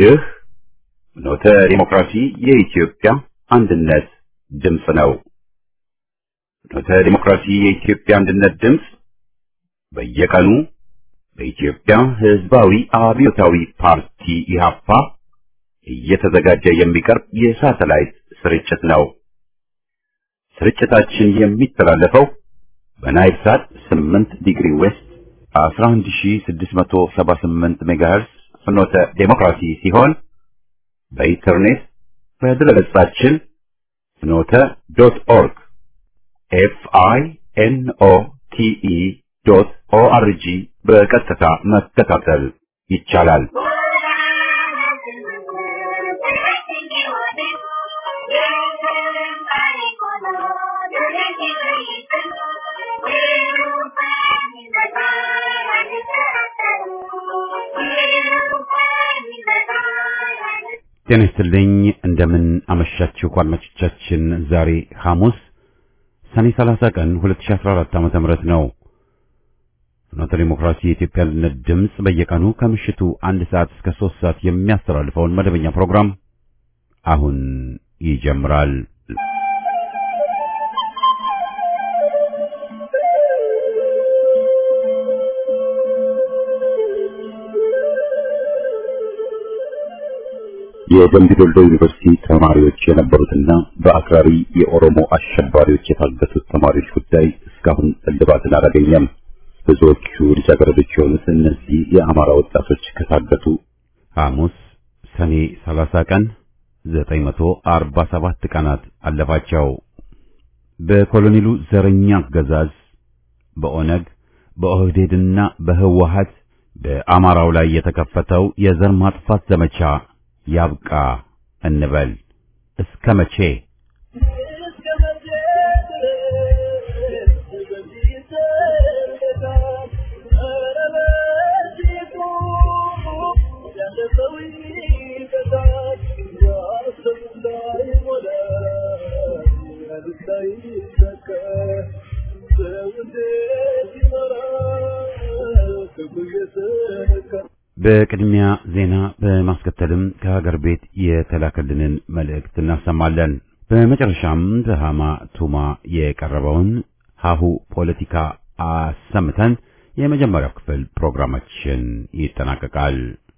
ይህ ኖተ ዲሞክራሲ የኢትዮጵያ አንድነት ድምፅ ነው። ኖተ ዲሞክራሲ የኢትዮጵያ አንድነት ድምፅ በየቀኑ በኢትዮጵያ ሕዝባዊ አብዮታዊ ፓርቲ ኢህአፓ እየተዘጋጀ የሚቀርብ የሳተላይት ስርጭት ነው። ስርጭታችን የሚተላለፈው በናይል ሳት 8 ዲግሪ ዌስት 11678 ሜጋሄርስ ፍኖተ ዴሞክራሲ ሲሆን በኢንተርኔት በድረገጻችን ፍኖተ ዶት ኦርግ ኤፍ አይ ኤን ኦ ቲ ኢ ዶት ኦ አር ጂ በቀጥታ መከታተል ይቻላል። ጤና ይስጥልኝ። እንደምን አመሻችሁ አድማጮቻችን። ዛሬ ሐሙስ ሰኔ 30 ቀን 2014 ዓመተ ምህረት ነው። ፍኖተ ዲሞክራሲ የኢትዮጵያ አንድነት ድምፅ በየቀኑ ከምሽቱ አንድ ሰዓት እስከ ሶስት ሰዓት የሚያስተላልፈውን መደበኛ ፕሮግራም አሁን ይጀምራል። የደምቢ ዶልዶ ዩኒቨርሲቲ ተማሪዎች የነበሩትና በአክራሪ የኦሮሞ አሸባሪዎች የታገቱት ተማሪዎች ጉዳይ እስካሁን እልባትን አላገኘም። ብዙዎቹ ልጃገረዶች የሆኑት እነዚህ የአማራ ወጣቶች ከታገቱ ሐሙስ ሰኔ 30 ቀን 947 ቀናት አለፋቸው። በኮሎኔሉ ዘረኛ አገዛዝ በኦነግ በኦህዴድና በህወሀት በአማራው ላይ የተከፈተው የዘር ማጥፋት ዘመቻ ያብቃ እንበል። እስከ መቼ? በቅድሚያ ዜና በማስከተልም ከሀገር ቤት የተላከልንን መልእክት እናሰማለን። በመጨረሻም በሃማ ቱማ የቀረበውን ሀሁ ፖለቲካ አሰምተን የመጀመሪያው ክፍል ፕሮግራማችን ይጠናቀቃል።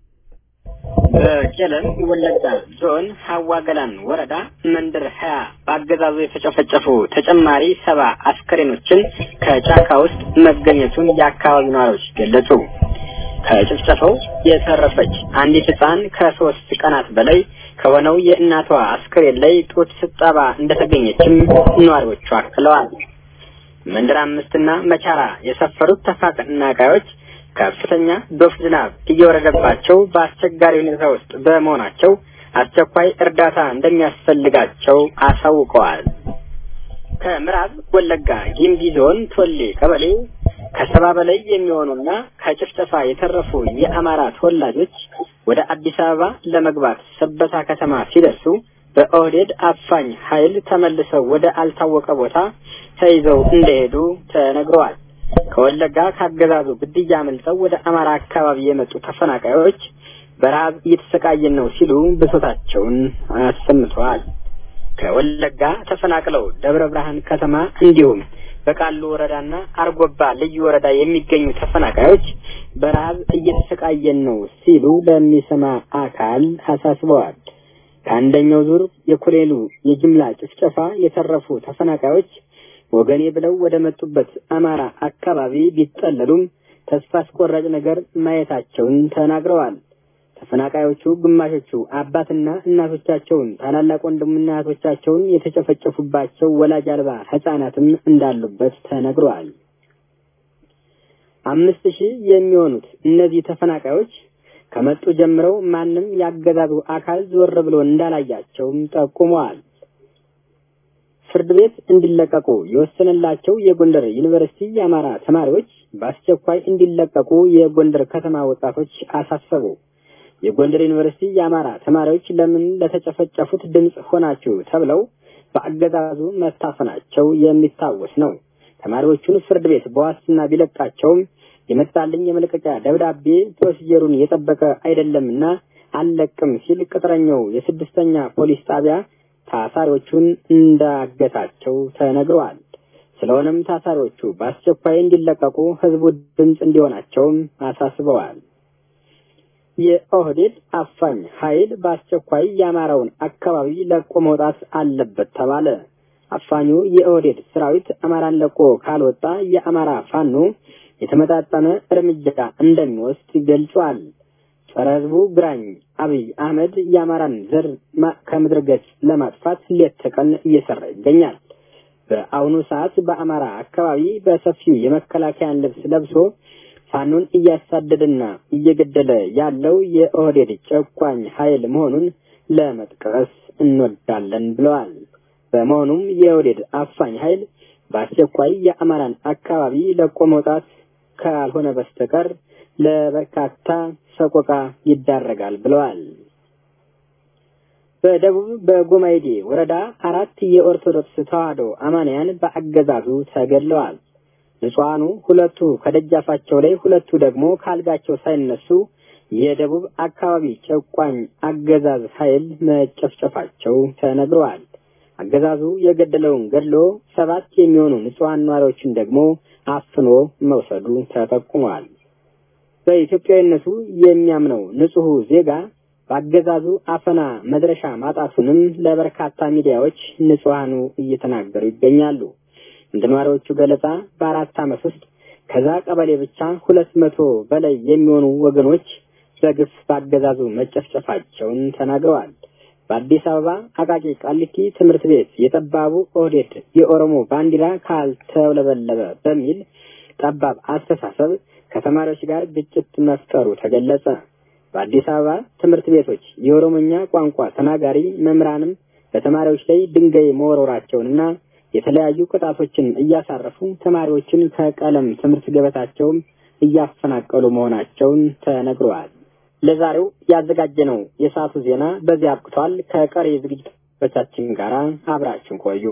በቄለም ወለጋ ዞን ሀዋ ገላን ወረዳ መንደር ሀያ በአገዛዙ የተጨፈጨፉ ተጨማሪ ሰባ አስከሬኖችን ከጫካ ውስጥ መገኘቱን የአካባቢው ነዋሪዎች ገለጹ። ከጭፍጨፋው የተረፈች አንዲት ሕፃን ከሶስት ቀናት በላይ ከሆነው የእናቷ አስክሬን ላይ ጡት ስጠባ እንደተገኘችም ነዋሪዎቹ አክለዋል። መንደር አምስትና መቻራ የሰፈሩት ተፈናቃዮች ከፍተኛ ዶፍ ዝናብ እየወረደባቸው በአስቸጋሪ ሁኔታ ውስጥ በመሆናቸው አስቸኳይ እርዳታ እንደሚያስፈልጋቸው አሳውቀዋል። ከምዕራብ ወለጋ ጊምቢ ዞን ቶሌ ቀበሌ ከሰባ በላይ የሚሆኑና ከጭፍጨፋ የተረፉ የአማራ ተወላጆች ወደ አዲስ አበባ ለመግባት ሰበታ ከተማ ሲደርሱ በኦህዴድ አፋኝ ኃይል ተመልሰው ወደ አልታወቀ ቦታ ተይዘው እንደሄዱ ተነግረዋል። ከወለጋ ካገዛዙ ግድያ አመልጠው ወደ አማራ አካባቢ የመጡ ተፈናቃዮች በረሃብ እየተሰቃየን ነው ሲሉ ብሶታቸውን አሰምተዋል። ከወለጋ ተፈናቅለው ደብረ ብርሃን ከተማ እንዲሁም በቃሉ ወረዳና አርጎባ ልዩ ወረዳ የሚገኙ ተፈናቃዮች በረሃብ እየተሰቃየን ነው ሲሉ ለሚሰማ አካል አሳስበዋል። ከአንደኛው ዙር የኮሌሉ የጅምላ ጭፍጨፋ የተረፉ ተፈናቃዮች ወገኔ ብለው ወደ መጡበት አማራ አካባቢ ቢጠለሉም ተስፋ አስቆራጭ ነገር ማየታቸውን ተናግረዋል። ተፈናቃዮቹ ግማሾቹ አባትና እናቶቻቸውን ታላላቅ ወንድምና እህቶቻቸውን የተጨፈጨፉባቸው ወላጅ አልባ ሕጻናትም እንዳሉበት ተነግረዋል። አምስት ሺህ የሚሆኑት እነዚህ ተፈናቃዮች ከመጡ ጀምረው ማንም ያገዛዙ አካል ዞር ብሎ እንዳላያቸውም ጠቁመዋል። ፍርድ ቤት እንዲለቀቁ የወሰነላቸው የጎንደር ዩኒቨርሲቲ የአማራ ተማሪዎች በአስቸኳይ እንዲለቀቁ የጎንደር ከተማ ወጣቶች አሳሰቡ። የጎንደር ዩኒቨርሲቲ የአማራ ተማሪዎች ለምን ለተጨፈጨፉት ድምፅ ሆናችሁ ተብለው በአገዛዙ መታፈናቸው የሚታወስ ነው። ተማሪዎቹን ፍርድ ቤት በዋስትና ቢለቃቸውም የመጣልኝ የመልቀቂያ ደብዳቤ ፕሮሲጀሩን የጠበቀ አይደለምና አልለቅም ሲል ቅጥረኛው የስድስተኛ ፖሊስ ጣቢያ ታሳሪዎቹን እንዳገታቸው ተነግረዋል። ስለሆነም ታሳሪዎቹ በአስቸኳይ እንዲለቀቁ ህዝቡ ድምፅ እንዲሆናቸውም አሳስበዋል። የኦህዴድ አፋኝ ኃይል በአስቸኳይ የአማራውን አካባቢ ለቆ መውጣት አለበት ተባለ። አፋኙ የኦህዴድ ሰራዊት አማራን ለቆ ካልወጣ የአማራ ፋኖ የተመጣጠነ እርምጃ እንደሚወስድ ገልጿል። ጸረ ህዝቡ ግራኝ አብይ አህመድ የአማራን ዘር ከምድረ ገጽ ለማጥፋት ሌት ተቀን እየሰራ ይገኛል። በአሁኑ ሰዓት በአማራ አካባቢ በሰፊው የመከላከያን ልብስ ለብሶ ፋኖን እያሳደደና እየገደለ ያለው የኦህዴድ ጨቋኝ ኃይል መሆኑን ለመጥቀስ እንወዳለን ብለዋል። በመሆኑም የኦህዴድ አፋኝ ኃይል በአስቸኳይ የአማራን አካባቢ ለቆ መውጣት ካልሆነ በስተቀር ለበርካታ ሰቆቃ ይዳረጋል ብለዋል። በደቡብ በጎማይዴ ወረዳ አራት የኦርቶዶክስ ተዋሕዶ አማንያን በአገዛዙ ተገድለዋል። ንጹሐኑ ሁለቱ ከደጃፋቸው ላይ ሁለቱ ደግሞ ካልጋቸው ሳይነሱ የደቡብ አካባቢ ጨቋኝ አገዛዝ ኃይል መጨፍጨፋቸው ተነግረዋል። አገዛዙ የገደለውን ገድሎ ሰባት የሚሆኑ ንጹሐን ነዋሪዎችን ደግሞ አፍኖ መውሰዱ ተጠቁሟል። በኢትዮጵያዊነቱ የሚያምነው ንጹሑ ዜጋ በአገዛዙ አፈና መድረሻ ማጣቱንም ለበርካታ ሚዲያዎች ንጹሐኑ እየተናገሩ ይገኛሉ። እንደ ነዋሪዎቹ ገለጻ በአራት ዓመት ውስጥ ከዛ ቀበሌ ብቻ ሁለት መቶ በላይ የሚሆኑ ወገኖች በግፍ በአገዛዙ መጨፍጨፋቸውን ተናግረዋል። በአዲስ አበባ አቃቂ ቃሊቲ ትምህርት ቤት የጠባቡ ኦህዴድ የኦሮሞ ባንዲራ ካልተውለበለበ በሚል ጠባብ አስተሳሰብ ከተማሪዎች ጋር ግጭት መፍጠሩ ተገለጸ። በአዲስ አበባ ትምህርት ቤቶች የኦሮሞኛ ቋንቋ ተናጋሪ መምህራንም በተማሪዎች ላይ ድንጋይ መወረወራቸውንና የተለያዩ ቅጣቶችን እያሳረፉ ተማሪዎችን ከቀለም ትምህርት ገበታቸውም እያፈናቀሉ መሆናቸውን ተነግረዋል። ለዛሬው ያዘጋጀነው የሰዓቱ ዜና በዚህ አብቅቷል። ከቀሪ ዝግጅቶቻችን ጋር አብራችን ቆዩ።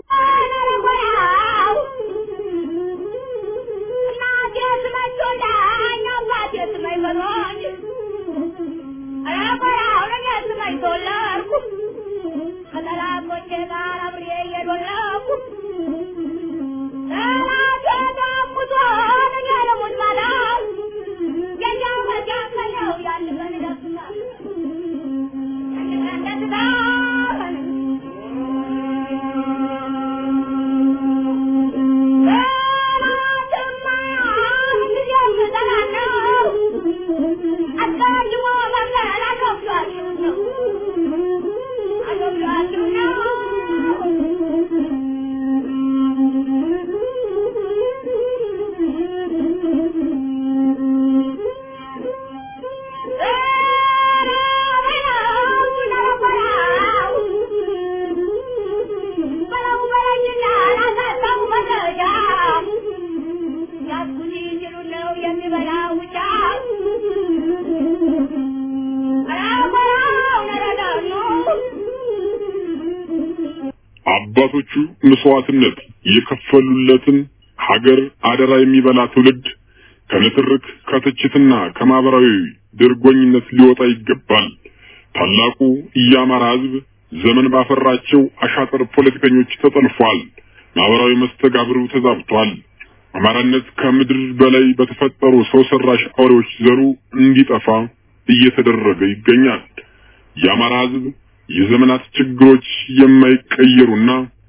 አባቶቹ መስዋዕትነት የከፈሉለትን ሀገር አደራ የሚበላ ትውልድ ከንትርክ ከትችትና ከማህበራዊ ድርጎኝነት ሊወጣ ይገባል። ታላቁ የአማራ ሕዝብ ዘመን ባፈራቸው አሻጥር ፖለቲከኞች ተጠልፏል። ማህበራዊ መስተጋብሩ ተዛብቷል። አማራነት ከምድር በላይ በተፈጠሩ ሰው ሰራሽ አውሬዎች ዘሩ እንዲጠፋ እየተደረገ ይገኛል። የአማራ ሕዝብ የዘመናት ችግሮች የማይቀየሩና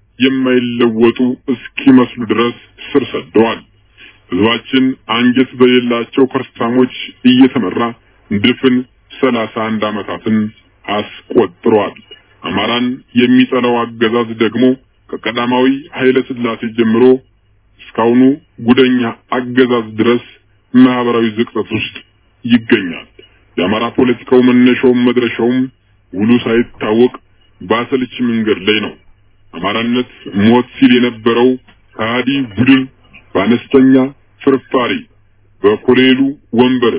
የማይለወጡ እስኪመስሉ ድረስ ስር ሰደዋል። ህዝባችን አንጀት በሌላቸው ከርሳሞች እየተመራ ድፍን ሰላሳ አንድ ዓመታትን አስቆጥሯል። አማራን የሚጠላው አገዛዝ ደግሞ ከቀዳማዊ ኃይለ ሥላሴ ጀምሮ እስካሁኑ ጉደኛ አገዛዝ ድረስ ማህበራዊ ዝቅጠት ውስጥ ይገኛል። የአማራ ፖለቲካው መነሻውም መድረሻውም ውሉ ሳይታወቅ በአሰልቺ መንገድ ላይ ነው። አማራነት ሞት ሲል የነበረው ከሃዲ ቡድን በአነስተኛ ፍርፋሪ በኮሌሉ ወንበር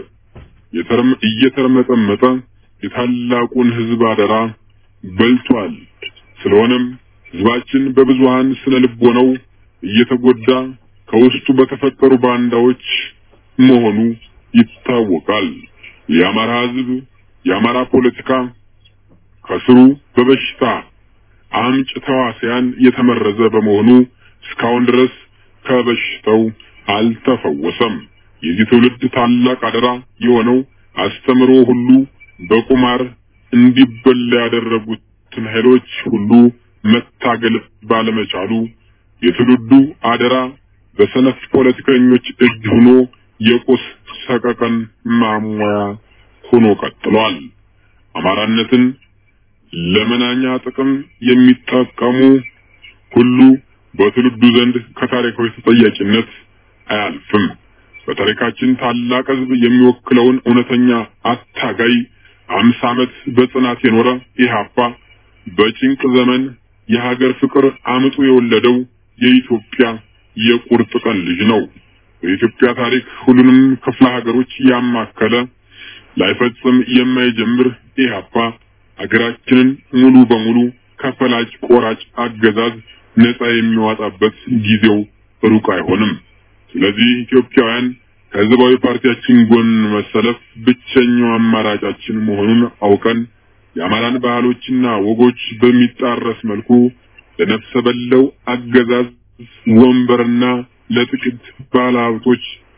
እየተርመጠመጠ የታላቁን ህዝብ አደራ በልቷል። ስለሆነም ህዝባችን በብዙሃን ስነ ልቦናው እየተጎዳ ከውስጡ በተፈጠሩ ባንዳዎች መሆኑ ይታወቃል። የአማራ ህዝብ የአማራ ፖለቲካ ከስሩ በበሽታ አምጭ ተዋሲያን የተመረዘ በመሆኑ እስካሁን ድረስ ከበሽታው አልተፈወሰም። የዚህ ትውልድ ታላቅ አደራ የሆነው አስተምሮ ሁሉ በቁማር እንዲበላ ያደረጉትን ኃይሎች ሁሉ መታገል ባለመቻሉ የትውልዱ አደራ በሰነፍ ፖለቲከኞች እጅ ሆኖ የቁስ ሰቀቀን ማሟያ ሆኖ ቀጥሏል። አማራነትን ለመናኛ ጥቅም የሚጠቀሙ ሁሉ በትውልዱ ዘንድ ከታሪካዊ ተጠያቂነት አያልፍም። በታሪካችን ታላቅ ሕዝብ የሚወክለውን እውነተኛ አታጋይ አምሳ ዓመት በጽናት የኖረ ኢህአፓ በጭንቅ ዘመን የሀገር ፍቅር አምጡ የወለደው የኢትዮጵያ የቁርጥ ቀን ልጅ ነው። በኢትዮጵያ ታሪክ ሁሉንም ክፍለ ሀገሮች ያማከለ ላይፈጽም የማይጀምር ኢህአፓ ሀገራችንን ሙሉ በሙሉ ከፈላጭ ቆራጭ አገዛዝ ነፃ የሚዋጣበት ጊዜው ሩቅ አይሆንም። ስለዚህ ኢትዮጵያውያን ከህዝባዊ ፓርቲያችን ጎን መሰለፍ ብቸኛው አማራጫችን መሆኑን አውቀን የአማራን ባህሎችና ወጎች በሚጣረስ መልኩ ለነፍሰ በለው አገዛዝ ወንበርና ለጥቂት ባለሀብቶች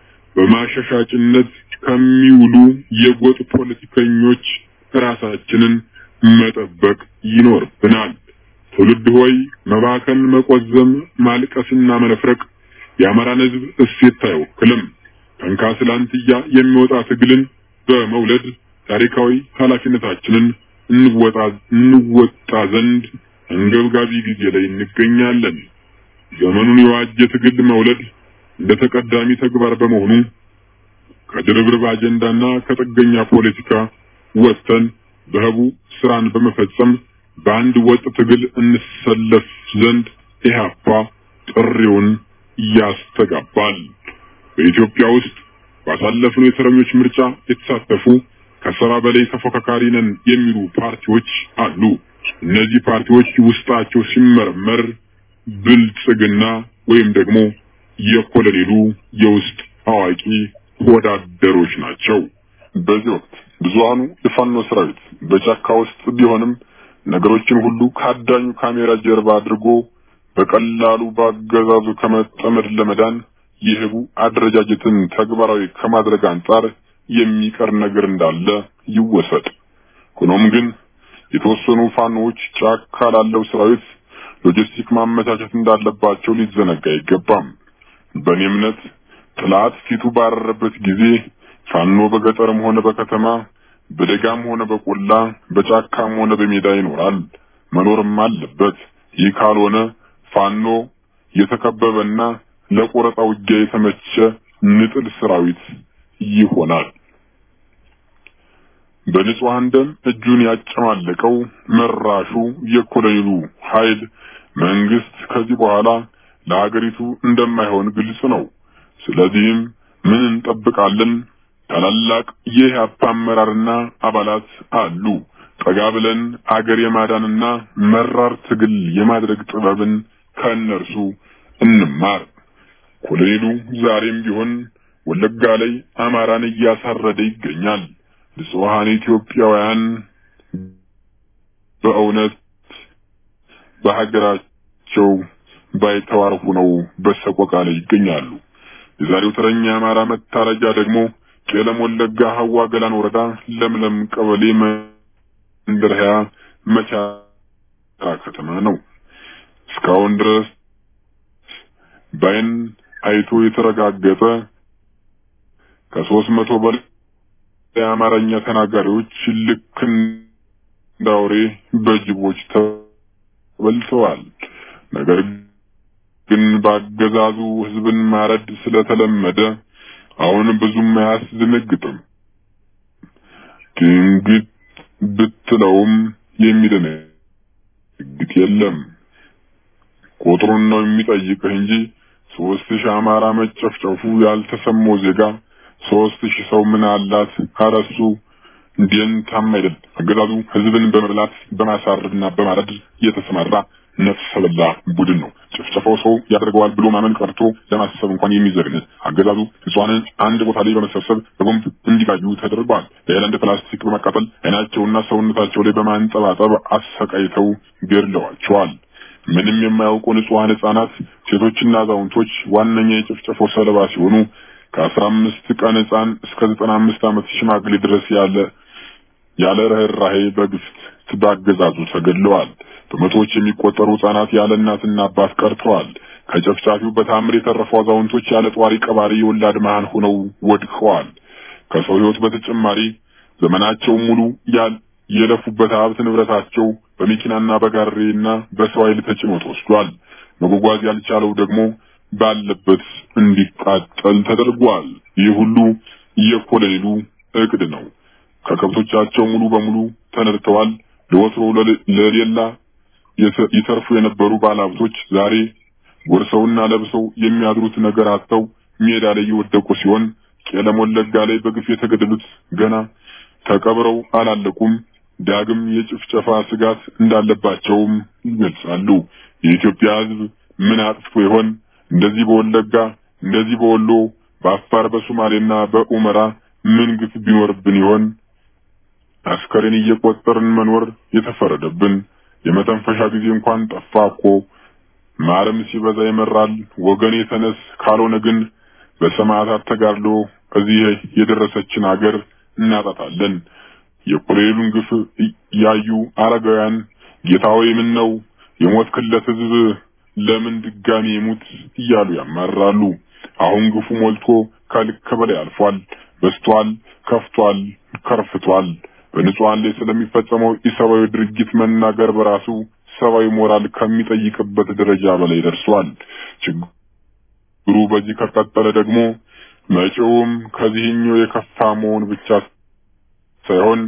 በማሸሻጭነት ከሚውሉ የጎጥ ፖለቲከኞች ራሳችንን መጠበቅ ይኖርብናል። ትውልድ ሆይ መባከን፣ መቆዘም፣ ማልቀስና መነፍረቅ የአማራን ህዝብ እሴት አይወክልም። ከንካስላንትያ የሚወጣ ትግልን በመውለድ ታሪካዊ ኃላፊነታችንን እንወጣ እንወጣ ዘንድ አንገብጋቢ ጊዜ ላይ እንገኛለን። ዘመኑን የዋጀ ትግል መውለድ እንደ ተቀዳሚ ተግባር በመሆኑ ከድርብርብ አጀንዳና ከጥገኛ ፖለቲካ ወጥተን በህቡ ስራን በመፈጸም በአንድ ወጥ ትግል እንሰለፍ ዘንድ ኢህአፓ ጥሪውን ያስተጋባል። በኢትዮጵያ ውስጥ ባሳለፍነው የተረኞች ምርጫ የተሳተፉ ከሰባ በላይ ተፎካካሪ ነን የሚሉ ፓርቲዎች አሉ። እነዚህ ፓርቲዎች ውስጣቸው ሲመረመር ብልጽግና ወይም ደግሞ የኮሎኔሉ የውስጥ አዋቂ ወዳደሮች ናቸው። በዚህ ወቅት ብዙሃኑ የፋኖ ሰራዊት በጫካ ውስጥ ቢሆንም ነገሮችን ሁሉ ከአዳኙ ካሜራ ጀርባ አድርጎ በቀላሉ በአገዛዙ ከመጠመድ ለመዳን የህቡ አደረጃጀትን ተግባራዊ ከማድረግ አንጻር የሚቀር ነገር እንዳለ ይወሰድ። ሆኖም ግን የተወሰኑ ፋኖዎች ጫካ ላለው ሰራዊት ሎጂስቲክ ማመቻቸት እንዳለባቸው ሊዘነጋ አይገባም። በእኔ እምነት ጥላት ፊቱ ባረረበት ጊዜ ፋኖ በገጠርም ሆነ በከተማ በደጋም ሆነ በቆላ በጫካም ሆነ በሜዳ ይኖራል፣ መኖርም አለበት። ይህ ካልሆነ ፋኖ የተከበበና ለቆረጣ ውጊያ የተመቸ ንጥል ሰራዊት ይሆናል። በንጹሐን ደም እጁን ያጨማለቀው መራሹ የኮሎኔሉ ኃይል መንግስት ከዚህ በኋላ ለሀገሪቱ እንደማይሆን ግልጽ ነው። ስለዚህም ምን እንጠብቃለን? ታላላቅ የኢህአፓ አመራርና አባላት አሉ። ጠጋ ብለን አገር የማዳንና መራር ትግል የማድረግ ጥበብን ከእነርሱ እንማር። ኮሎኔሉ ዛሬም ቢሆን ወለጋ ላይ አማራን እያሳረደ ይገኛል። ንጹሐን ኢትዮጵያውያን በእውነት በሀገራቸው ባይተዋር ሆነው በሰቆቃ ላይ ይገኛሉ። የዛሬው ተረኛ የአማራ መታረጃ ደግሞ ቄለም ወለጋ ሀዋ ገላን ወረዳ ለምለም ቀበሌ መንደር ሀያ መቻራ ከተማ ነው። እስካሁን ድረስ ባይን አይቶ የተረጋገጠ ከሶስት መቶ በላይ የአማርኛ ተናጋሪዎች ልክ እንደ አውሬ በጅቦች ተበልተዋል። ነገር ግን በአገዛዙ ሕዝብን ማረድ ስለተለመደ አሁን ብዙም አያስደነግጥም። ድንግጥ ብትለውም የሚደነግጥ የለም። ቁጥሩን ነው የሚጠይቅህ እንጂ ሶስት ሺህ አማራ መጨፍጨፉ ያልተሰማው ዜጋ ሶስት ሺህ ሰው ምን አላት ካረሱ እንዲንታም አይደል። አገዛዙ ህዝብን በመብላት በማሳረድና በማረድ የተሰማራ ነፍሰ በላ ቡድን ነው። ጭፍጨፋው ሰው ያደርገዋል ብሎ ማመን ቀርቶ ለማሰብ እንኳን የሚዘግን አገዛዙ ንጹሐንን አንድ ቦታ ላይ በመሰብሰብ በቦምብ እንዲጋዩ ተደርጓል። በሄላንድ ፕላስቲክ በመቃጠል አይናቸውና ሰውነታቸው ላይ በማንጠባጠብ አሰቃይተው ገድለዋቸዋል። ምንም የማያውቁ ንጹሐን ህጻናት፣ ሴቶችና አዛውንቶች ዋነኛ የጭፍጨፋው ሰለባ ሲሆኑ ከአስራ አምስት ቀን ህጻን እስከ ዘጠና አምስት ዓመት ሽማግሌ ድረስ ያለ ያለ ርህራሄ በግፍት በአገዛዙ ተገድለዋል። በመቶዎች የሚቆጠሩ ህጻናት ያለ እናትና አባት ቀርተዋል። ከጨፍጫፊው በታምር የተረፉ አዛውንቶች ያለ ጧሪ ቀባሪ የወላድ መሃን ሆነው ወድቀዋል። ከሰው ህይወት በተጨማሪ ዘመናቸው ሙሉ ያል የለፉበት ሀብት ንብረታቸው በመኪናና በጋሬና በሰው ኃይል ተጭኖ ተወስዷል። መጓጓዝ ያልቻለው ደግሞ ባለበት እንዲቃጠል ተደርጓል። ይህ ሁሉ የኮሎኔሉ እቅድ ነው። ከከብቶቻቸው ሙሉ በሙሉ ተነድተዋል። ለወትሮ ለሌላ ይተርፉ የነበሩ ባለሀብቶች ዛሬ ጎርሰውና ለብሰው የሚያድሩት ነገር አጥተው ሜዳ ላይ የወደቁ ሲሆን ቄለም ወለጋ ላይ በግፍ የተገደሉት ገና ተቀብረው አላለቁም። ዳግም የጭፍጨፋ ስጋት እንዳለባቸውም ይገልጻሉ። የኢትዮጵያ ሕዝብ ምን አጥፍቶ ይሆን? እንደዚህ በወለጋ እንደዚህ በወሎ በአፋር በሶማሌና በኡመራ ምን ግፍ ቢኖርብን ይሆን? አስከሬን እየቆጠርን መኖር የተፈረደብን የመተንፈሻ ጊዜ እንኳን ጠፋ እኮ። ማረም ሲበዛ ይመራል። ወገኔ ተነስ፣ ካልሆነ ግን በሰማዕታት ተጋድሎ እዚህ የደረሰችን አገር እናጣታለን። የኮሎኔሉን ግፍ ያዩ አረጋውያን ጌታ ሆይ ምን ነው የሞት ክለት ህዝብ ለምን ድጋሚ ይሙት እያሉ ያማራሉ። አሁን ግፉ ሞልቶ ከልክ በላይ አልፏል፣ በስቷል፣ ከፍቷል፣ ከርፍቷል። በንጹሃን ላይ ስለሚፈጸመው ኢሰብአዊ ድርጊት መናገር በራሱ ሰብአዊ ሞራል ከሚጠይቅበት ደረጃ በላይ ደርሷል። ችግሩ በዚህ ከቀጠለ ደግሞ መጪውም ከዚህኛው የከፋ መሆን ብቻ ሳይሆን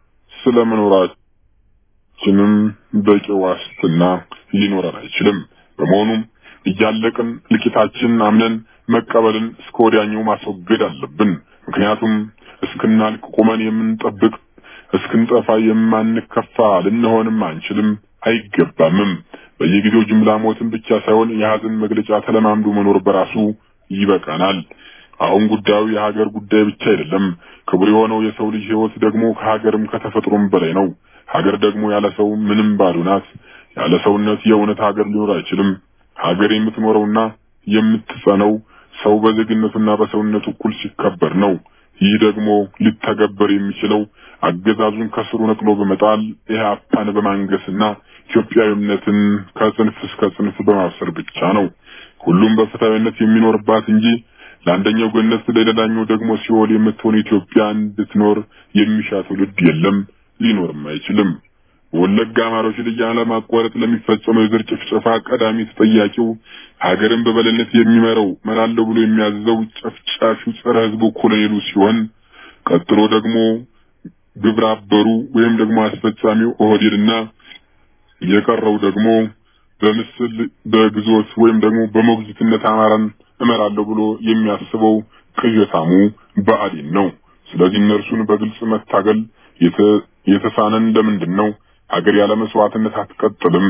ስለመኖራችንም በቂ ዋስትና ሊኖረን አይችልም። በመሆኑም እያለቅን ልቂታችንን አምነን መቀበልን እስከ ወዲያኛው ማስወገድ አለብን። ምክንያቱም እስክናልቅ ቁመን የምንጠብቅ እስክንጠፋ የማንከፋ ልንሆንም አንችልም፣ አይገባምም። በየጊዜው ጅምላ ሞትን ብቻ ሳይሆን የሀዘን መግለጫ ተለማምዶ መኖር በራሱ ይበቃናል። አሁን ጉዳዩ የሀገር ጉዳይ ብቻ አይደለም። ክቡር የሆነው የሰው ልጅ ሕይወት ደግሞ ከሀገርም ከተፈጥሮም በላይ ነው። ሀገር ደግሞ ያለ ሰው ምንም ባዶ ናት። ያለ ሰውነት የእውነት ሀገር ሊኖር አይችልም። ሀገር የምትኖረውና የምትጸነው ሰው በዜግነቱና በሰውነቱ እኩል ሲከበር ነው። ይህ ደግሞ ሊተገበር የሚችለው አገዛዙን ከስሩ ነቅሎ በመጣል ኢህአፓን በማንገስና ኢትዮጵያዊነትን ከጽንፍ እስከ ጽንፍ በማብሰር ብቻ ነው። ሁሉም በፍትሃዊነት የሚኖርባት እንጂ ለአንደኛው ገነት ለሌላኛው ደግሞ ሲኦል የምትሆን ኢትዮጵያ እንድትኖር የሚሻ ትውልድ የለም፣ ሊኖርም አይችልም። ወለጋ አማሮች ላይ ያለማቋረጥ ለሚፈጸመው የዘር ጭፍጨፋ ቀዳሚ ተጠያቂው ሀገርን በበላይነት የሚመራው መራለሁ ብሎ የሚያዘው ጨፍጫፊው ጸረ ሕዝቡ ኮሎኔሉ ሲሆን ቀጥሎ ደግሞ ግብረ አበሩ ወይም ደግሞ አስፈጻሚው ኦህዴድና የቀረው ደግሞ በምስል በግዞት ወይም ደግሞ በሞግዚትነት አማራን እመራለሁ ብሎ የሚያስበው ቅዠታሙ ብአዴን ነው። ስለዚህ እነርሱን በግልጽ መታገል የተሳነን ለምንድን ነው? ሀገር ያለ መስዋዕትነት አትቀጥልም።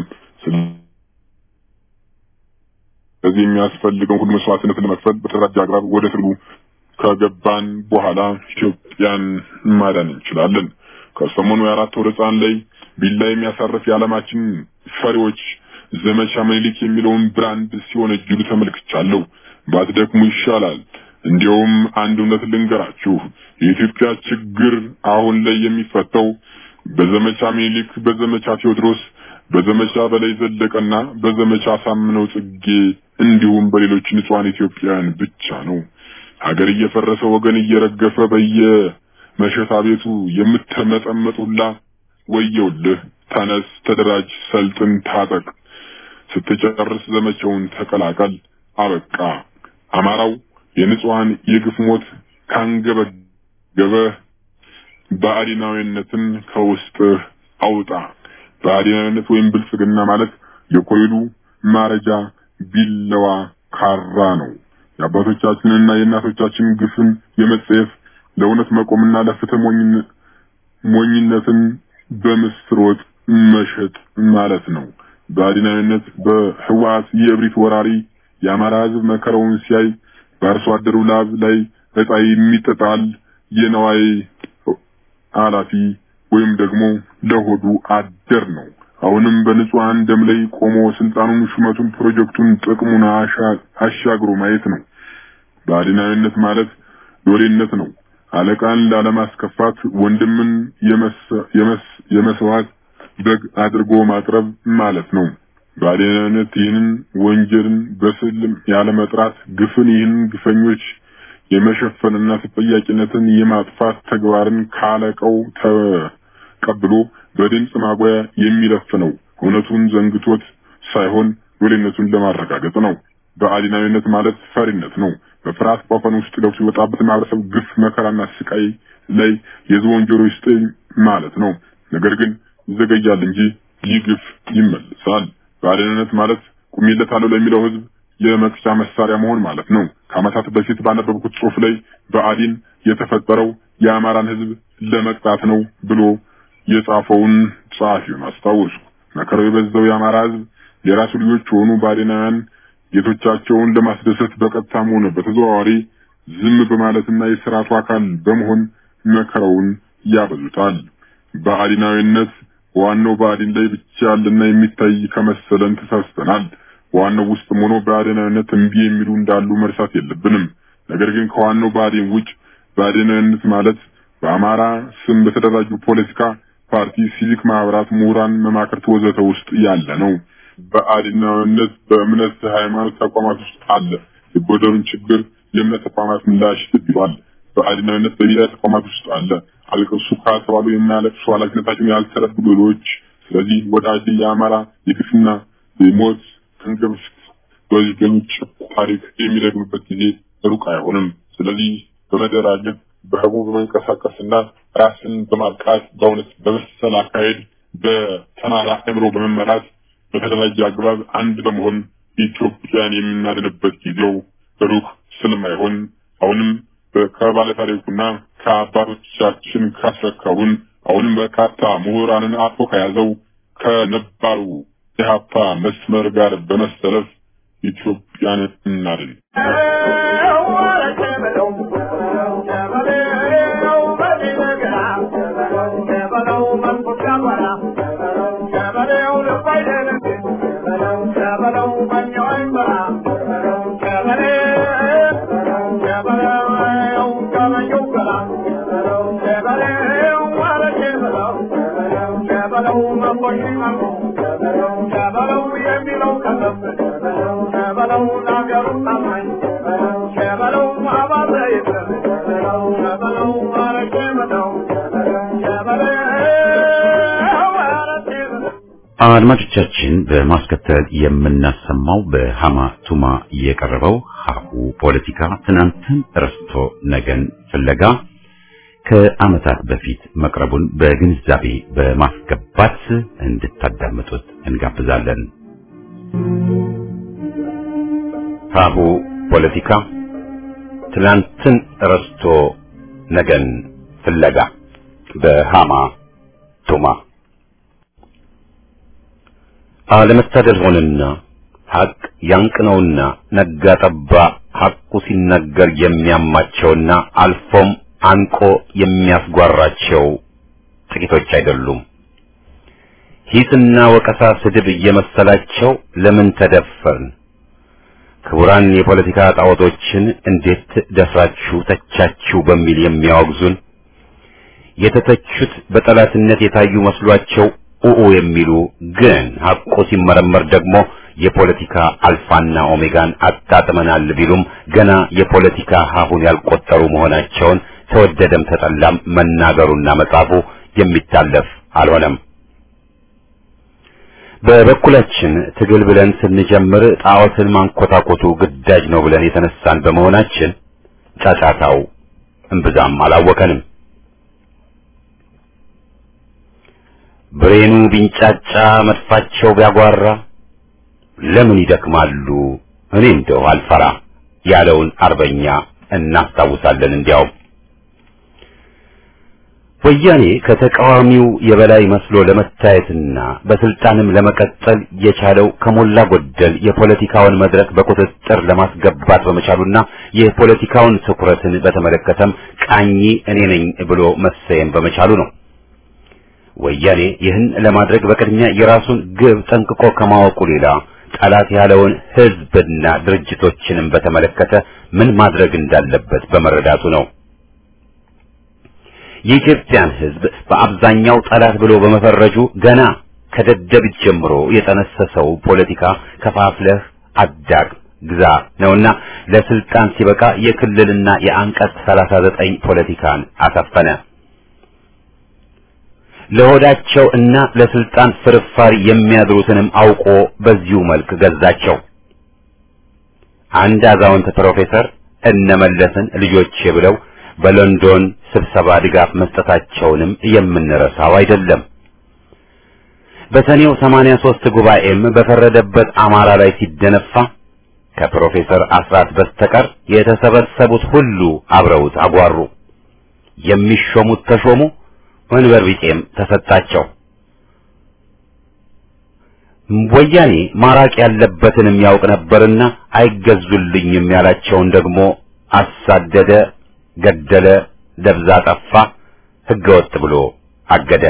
ስለዚህ የሚያስፈልገው ሁሉ መስዋዕትነት ለመክፈል በተደራጀ አግባብ ወደ ትግሉ ከገባን በኋላ ኢትዮጵያን ማዳን እንችላለን። ከሰሞኑ የአራት ወር ሕፃን ላይ ቢላ የሚያሳርፍ የዓለማችን ፈሪዎች ዘመቻ ምኒልክ የሚለውን ብራንድ ሲወነጅሉ ተመልክቻለሁ። ባትደክሙ ይሻላል። እንዲያውም አንድ እውነት ልንገራችሁ፣ የኢትዮጵያ ችግር አሁን ላይ የሚፈታው በዘመቻ ምኒልክ፣ በዘመቻ ቴዎድሮስ፣ በዘመቻ በላይ ዘለቀና በዘመቻ ሳምነው ጽጌ እንዲሁም በሌሎች ንጹሐን ኢትዮጵያውያን ብቻ ነው። ሀገር እየፈረሰ ወገን እየረገፈ በየመሸታ ቤቱ የምትመጠመጥ ሁላ ወየውልህ፣ ተነስ፣ ተደራጅ፣ ሰልጥን፣ ታጠቅ። ስትጨርስ ዘመቻውን ተቀላቀል። አበቃ። አማራው የንጹሐን የግፍ ሞት ካንገበገበ ብአዴናዊነትን ከውስጥ አውጣ። ብአዴናዊነት ወይም ብልጽግና ማለት የኮይሉ ማረጃ ቢለዋ ካራ ነው። የአባቶቻችንና የእናቶቻችን ግፍን የመጸየፍ ለእውነት መቆምና ለፍትህ ሞኝነትን በምስር ወጥ መሸጥ ማለት ነው። በአዲናዊነት በህወሓት የእብሪት ወራሪ የአማራ ህዝብ መከራውን ሲያይ በአርሶ አደሩ ላብ ላይ እጣ የሚጠጣል የነዋይ ኃላፊ ወይም ደግሞ ለሆዱ አደር ነው። አሁንም በንጹሃን ደም ላይ ቆሞ ስልጣኑን፣ ሹመቱን፣ ፕሮጀክቱን፣ ጥቅሙን አሻግሮ ማየት ነው። በአዲናዊነት ማለት ሎሌነት ነው። አለቃን ላለማስከፋት ወንድምን የመስዋዕት በግ አድርጎ ማቅረብ ማለት ነው። በአዲናዊነት ይህንን ወንጀልን በስልም ያለመጥራት ግፍን ይህን ግፈኞች የመሸፈንና ተጠያቂነትን የማጥፋት ተግባርን ካለቀው ተቀብሎ በድምፅ ማጉያ የሚለፍ ነው። እውነቱን ዘንግቶት ሳይሆን ሎሌነቱን ለማረጋገጥ ነው። በአዲናዊነት ማለት ፈሪነት ነው። በፍርሃት ቆፈን ውስጥ ገብቶ የወጣበት ማህበረሰብ ግፍ፣ መከራና ስቃይ ላይ የዝሆን ጆሮ ይስጠኝ ማለት ነው። ነገር ግን ይዘገያል እንጂ ይህ ግፍ ይመልሳል። በአዲናዊነት ማለት ቁሜለታለሁ ለሚለው ህዝብ የመቅጫ መሳሪያ መሆን ማለት ነው። ከዓመታት በፊት ባነበብኩት ጽሑፍ ላይ በአዲን የተፈጠረው የአማራን ህዝብ ለመቅጣት ነው ብሎ የጻፈውን ጸሐፊውን አስታወሱ። መከራው የበዛው የአማራ ህዝብ የራሱ ልጆች የሆኑ ባዕዳውያን ጌቶቻቸውን ለማስደሰት በቀጥታም ሆነ በተዘዋዋሪ ዝም በማለትና የስርዓቱ አካል በመሆን መከራውን ያበዙታል። በአዲናዊነት ዋናው በአዲን ላይ ብቻ ያለና የሚታይ ከመሰለን ተሳስተናል። ዋናው ውስጥም ሆኖ በአዲናዊነት እምቢ የሚሉ እንዳሉ መርሳት የለብንም። ነገር ግን ከዋናው በአዲን ውጭ በአዲናዊነት ማለት በአማራ ስም በተደራጁ ፖለቲካ ፓርቲ፣ ሲቪክ ማህበራት፣ ምሁራን፣ መማክርት ወዘተ ውስጥ ያለ ነው። በአዲናዊነት በእምነት ሃይማኖት ተቋማት ውስጥ አለ። የጎደሉን ችግር የእምነት ተቋማት ምላሽ ትብሏል። በአዲናዊነት በሚዲያ ተቋማት ውስጥ አለ። አልቅሱ ከተባሉ የሚያለቅሱ ኃላፊነታቸውን ያልተረዱ ሌሎች። ስለዚህ ወዳጅ የአማራ የግፍና የሞት እንግፍት በወንጀሎች ታሪክ የሚደግምበት ጊዜ ሩቅ አይሆንም። ስለዚህ በመደራጀት በህቡ በመንቀሳቀስና ራስን በማብቃት በእውነት በመሰል አካሄድ በተማራ አእምሮ በመመራት በተደራጀ አግባብ አንድ በመሆን ኢትዮጵያን የምናድንበት ጊዜው ሩቅ ስለማይሆን አሁንም ከባለ ታሪኩና ከአባቶቻችን ካስረከቡን አሁንም በርካታ ምሁራንን አፎ ከያዘው ከነባሩ የሀፓ መስመር ጋር በመሰለፍ ኢትዮጵያን እናድን። አድማጮቻችን በማስከተል የምናሰማው በሃማ ቱማ የቀረበው ሀሁ ፖለቲካ ትናንትን ረስቶ ነገን ፍለጋ ከዓመታት በፊት መቅረቡን በግንዛቤ በማስገባት እንድታዳምጡት እንጋብዛለን። ሀሁ ፖለቲካ ትናንትን ረስቶ ነገን ፍለጋ በሃማ ቱማ አለመታደል ሆነና ሐቅ ያንቅነውና ነጋ ጠባ ሐቁ ሲነገር የሚያማቸውና አልፎም አንቆ የሚያስጓራቸው ጥቂቶች አይደሉም። ሂስና ወቀሳ ስድብ እየመሰላቸው ለምን ተደፈርን? ክቡራን የፖለቲካ ጣዖቶችን እንዴት ደፍራችሁ ተቻችሁ በሚል የሚያወግዙን የተተቹት በጠላትነት የታዩ መስሏቸው ኡኡ የሚሉ ግን ሐቁ ሲመረመር ደግሞ የፖለቲካ አልፋና ኦሜጋን አጣጥመናል ቢሉም ገና የፖለቲካ ሀሁን ያልቆጠሩ መሆናቸውን ተወደደም ተጠላም መናገሩና መጻፉ የሚታለፍ አልሆነም። በበኩላችን ትግል ብለን ስንጀምር ጣዖትን ማንኮታኮቱ ግዳጅ ነው ብለን የተነሳን በመሆናችን ጫጫታው እምብዛም አላወከንም። ብሬኑ ቢንጫጫ መድፋቸው ቢያጓራ ለምን ይደክማሉ እኔ እንደው አልፈራ ያለውን አርበኛ እናስታውሳለን። እንዲያው ወያኔ ከተቃዋሚው የበላይ መስሎ ለመታየትና በስልጣንም ለመቀጠል የቻለው ከሞላ ጎደል የፖለቲካውን መድረክ በቁጥጥር ለማስገባት በመቻሉና የፖለቲካውን ትኩረትን በተመለከተም ቃኝ እኔ ነኝ ብሎ መሰየም በመቻሉ ነው። ወያኔ ይህን ለማድረግ በቅድሚያ የራሱን ግብ ጠንቅቆ ከማወቁ ሌላ ጠላት ያለውን ሕዝብና ድርጅቶችንም በተመለከተ ምን ማድረግ እንዳለበት በመረዳቱ ነው። የኢትዮጵያን ሕዝብ በአብዛኛው ጠላት ብሎ በመፈረጁ ገና ከደደቢት ጀምሮ የጠነሰሰው ፖለቲካ ከፋፍለህ አዳግ ግዛ ነውና ለስልጣን ሲበቃ የክልልና የአንቀጽ 39 ፖለቲካን አሰፈነ። ለሆዳቸው እና ለስልጣን ፍርፋሪ የሚያድሩትንም አውቆ በዚሁ መልክ ገዛቸው። አንድ አዛውንት ፕሮፌሰር እነመለስን ልጆቼ ብለው በሎንዶን ስብሰባ ድጋፍ መስጠታቸውንም የምንረሳው አይደለም። በሰኔው 83 ጉባኤም በፈረደበት አማራ ላይ ሲደነፋ ከፕሮፌሰር አስራት በስተቀር የተሰበሰቡት ሁሉ አብረውት አጓሩ። የሚሾሙት ተሾሙ፣ ወንበር ቢጤም ተሰጣቸው። ወያኔ ማራቅ ያለበትንም ያውቅ ነበርና አይገዙልኝም ያላቸውን ደግሞ አሳደደ፣ ገደለ፣ ደብዛ ጠፋ፣ ህገወጥ ብሎ አገደ።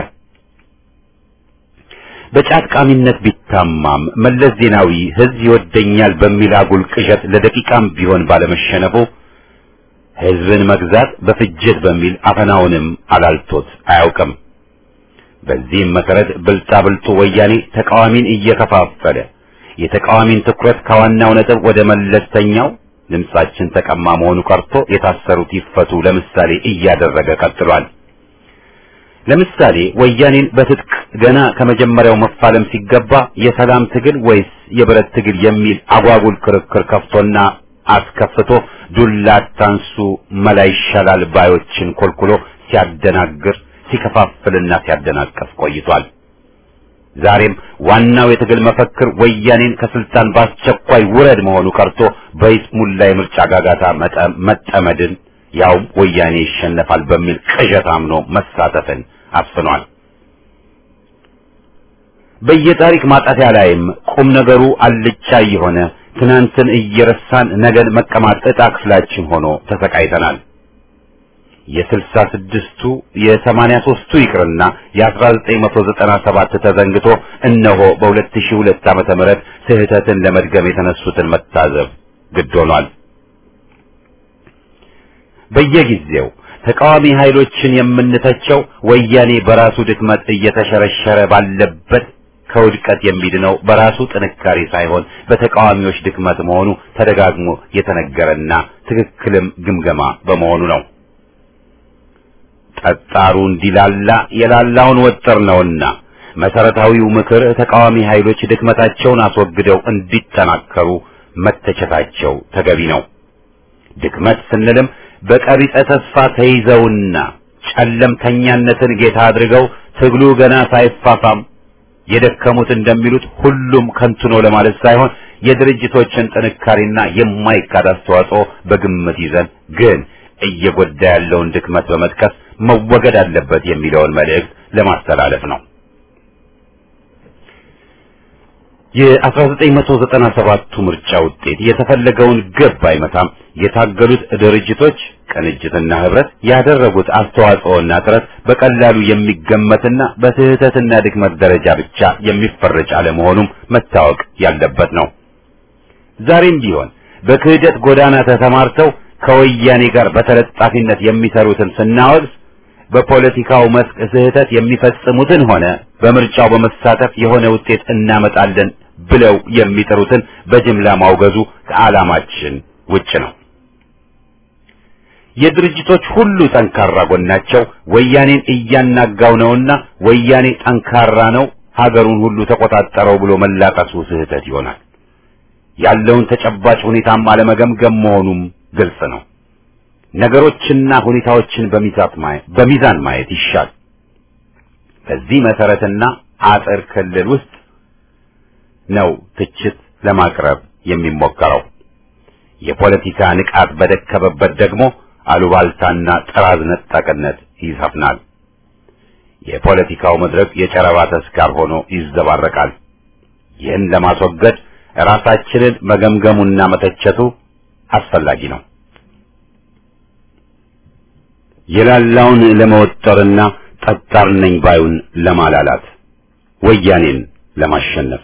በጫት ቃሚነት ቢታማም መለስ ዜናዊ ህዝብ ይወደኛል በሚል አጉል ቅዠት ለደቂቃም ቢሆን ባለመሸነፉ ህዝብን መግዛት በፍጅት በሚል አፈናውንም አላልቶት አያውቅም። በዚህም መሰረት ብልጣብልጡ ወያኔ ተቃዋሚን እየከፋፈለ የተቃዋሚን ትኩረት ከዋናው ነጥብ ወደ መለስተኛው ድምጻችን ተቀማ መሆኑ ቀርቶ የታሰሩት ይፈቱ ለምሳሌ እያደረገ ቀጥሏል። ለምሳሌ ወያኔን በትጥቅ ገና ከመጀመሪያው መፋለም ሲገባ የሰላም ትግል ወይስ የብረት ትግል የሚል አጓጉል ክርክር ከፍቶና አስከፍቶ ዱላ አታንሱ መላ ይሻላል ባዮችን ኮልኩሎ ሲያደናግር ሲከፋፍልና ሲያደናቀፍ ቆይቷል። ዛሬም ዋናው የትግል መፈክር ወያኔን ከስልጣን በአስቸኳይ ውረድ መሆኑ ቀርቶ በይስሙላ የምርጫ ጋጋታ መጠመድን ያውም ወያኔ ይሸነፋል በሚል ቅዠት አምኖ መሳተፍን አስፍኗል። በየታሪክ ማጣፊያ ላይም ቁም ነገሩ አልጫ የሆነ ትናንትን እየረሳን ነገን መቀማት ዕጣ ክፍላችን ሆኖ ተሰቃይተናል። የስልሳ ስድስቱ የሰማንያ ሦስቱ ይቅርና የአስራ ዘጠኝ መቶ ዘጠና ሰባት ተዘንግቶ እነሆ በሁለት ሺህ ሁለት ዓመተ ምህረት ስህተትን ለመድገም የተነሱትን መታዘብ ግድ ሆኗል። በየጊዜው ተቃዋሚ ኃይሎችን የምንተቸው ወያኔ በራሱ ድክመት እየተሸረሸረ ባለበት ከውድቀት የሚድነው በራሱ ጥንካሬ ሳይሆን በተቃዋሚዎች ድክመት መሆኑ ተደጋግሞ የተነገረና ትክክልም ግምገማ በመሆኑ ነው። ጠጣሩ እንዲላላ የላላውን ወጥር ነውና መሰረታዊው ምክር ተቃዋሚ ኃይሎች ድክመታቸውን አስወግደው እንዲጠናከሩ መተቸታቸው ተገቢ ነው። ድክመት ስንልም በቀቢጸ ተስፋ ተይዘውና ጨለምተኛነትን ጌታ አድርገው ትግሉ ገና ሳይፋፋም የደከሙት እንደሚሉት ሁሉም ከንቱ ነው ለማለት ሳይሆን የድርጅቶችን ጥንካሬና የማይካድ አስተዋጽኦ በግምት ይዘን ግን እየጎዳ ያለውን ድክመት በመጥቀስ መወገድ አለበት የሚለውን መልእክት ለማስተላለፍ ነው። የ1997ቱ ምርጫ ውጤት የተፈለገውን ግብ አይመታም። የታገሉት ድርጅቶች ቅንጅትና ህብረት ያደረጉት አስተዋጽኦና ጥረት በቀላሉ የሚገመትና በስህተትና ድክመት ደረጃ ብቻ የሚፈረጅ አለመሆኑም መታወቅ ያለበት ነው። ዛሬም ቢሆን በክህደት ጎዳና ተሰማርተው ከወያኔ ጋር በተለጣፊነት የሚሰሩትን ስናወግዝ በፖለቲካው መስክ ስህተት የሚፈጽሙትን ሆነ በምርጫው በመሳተፍ የሆነ ውጤት እናመጣለን ብለው የሚጥሩትን በጅምላ ማውገዙ ከዓላማችን ውጭ ነው። የድርጅቶች ሁሉ ጠንካራ ጎናቸው ወያኔን እያናጋው ነውና ወያኔ ጠንካራ ነው፣ ሀገሩን ሁሉ ተቆጣጠረው ብሎ መላቀሱ ስህተት ይሆናል። ያለውን ተጨባጭ ሁኔታም አለመገምገም መሆኑም ግልጽ ነው። ነገሮችና ሁኔታዎችን በሚዛን ማየት ይሻል። በዚህ መሰረትና አጥር ክልል ውስጥ ነው ትችት ለማቅረብ የሚሞከረው። የፖለቲካ ንቃት በደከመበት ደግሞ አሉባልታና ጥራዝ ነጠቅነት ይሰፍናል። የፖለቲካው መድረክ የጨረባ ተስካር ሆኖ ይዘባረቃል። ይህን ለማስወገድ ራሳችንን መገምገሙና መተቸቱ አስፈላጊ ነው። የላላውን ለመወጠርና ጠጣር ነኝ ባዩን ለማላላት ወያኔን ለማሸነፍ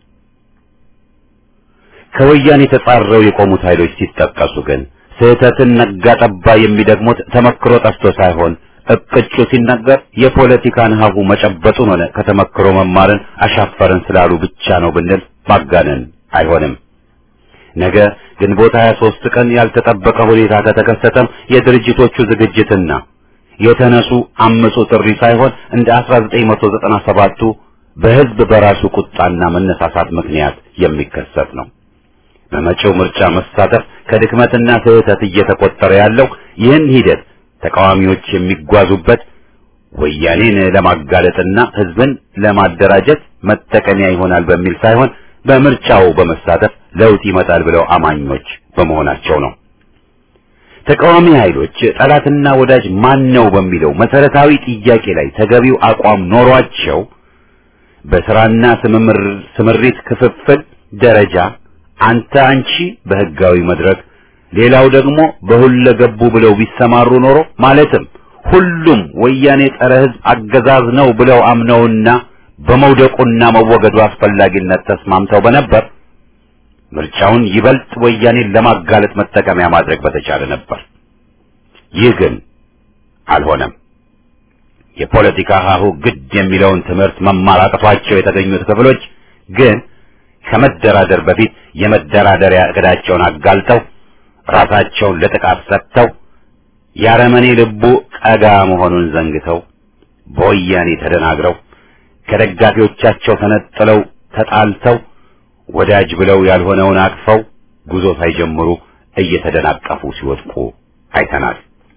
ከወያኔ ተጻረው የቆሙት ኃይሎች ሲጠቀሱ ግን ስህተትን ነጋ ጠባ የሚደግሙት ተመክሮ ጠፍቶ ሳይሆን እቅጩ ሲነገር የፖለቲካን ሀሁ መጨበጡን ሆነ ከተመክሮ መማርን አሻፈረን ስላሉ ብቻ ነው ብንል ማጋነን አይሆንም። ነገ ግንቦት 23 ቀን ያልተጠበቀ ሁኔታ ከተከሰተም የድርጅቶቹ ዝግጅትና የተነሱ አመጹ ጥሪ ሳይሆን እንደ 1997ቱ በህዝብ በራሱ ቁጣና መነሳሳት ምክንያት የሚከሰት ነው። በመጪው ምርጫ መሳተፍ ከድክመትና ስህተት እየተቆጠረ ያለው ይህን ሂደት ተቃዋሚዎች የሚጓዙበት ወያኔን ለማጋለጥና ህዝብን ለማደራጀት መጠቀሚያ ይሆናል በሚል ሳይሆን በምርጫው በመሳተፍ ለውጥ ይመጣል ብለው አማኞች በመሆናቸው ነው። ተቃዋሚ ኃይሎች ጠላትና ወዳጅ ማን ነው በሚለው መሰረታዊ ጥያቄ ላይ ተገቢው አቋም ኖሯቸው በስራና ስምሪት ክፍፍል ደረጃ አንተ አንቺ በህጋዊ መድረክ ሌላው ደግሞ በሁለገቡ ብለው ቢሰማሩ ኖሮ ማለትም ሁሉም ወያኔ ጸረ ህዝብ አገዛዝ ነው ብለው አምነውና በመውደቁና መወገዱ አስፈላጊነት ተስማምተው በነበር ምርጫውን ይበልጥ ወያኔን ለማጋለጥ መጠቀሚያ ማድረግ በተቻለ ነበር። ይህ ግን አልሆነም። የፖለቲካ ሀሁ ግድ የሚለውን ትምህርት መማር አቅቷቸው የተገኙት ክፍሎች ግን ከመደራደር በፊት የመደራደሪያ እቅዳቸውን አጋልጠው ራሳቸውን ለጥቃት ሰጥተው ያረመኔ ልቡ ቀጋ መሆኑን ዘንግተው በወያኔ ተደናግረው ከደጋፊዎቻቸው ተነጥለው ተጣልተው ወዳጅ ብለው ያልሆነውን አቅፈው ጉዞ ሳይጀምሩ እየተደናቀፉ ሲወድቁ አይተናል።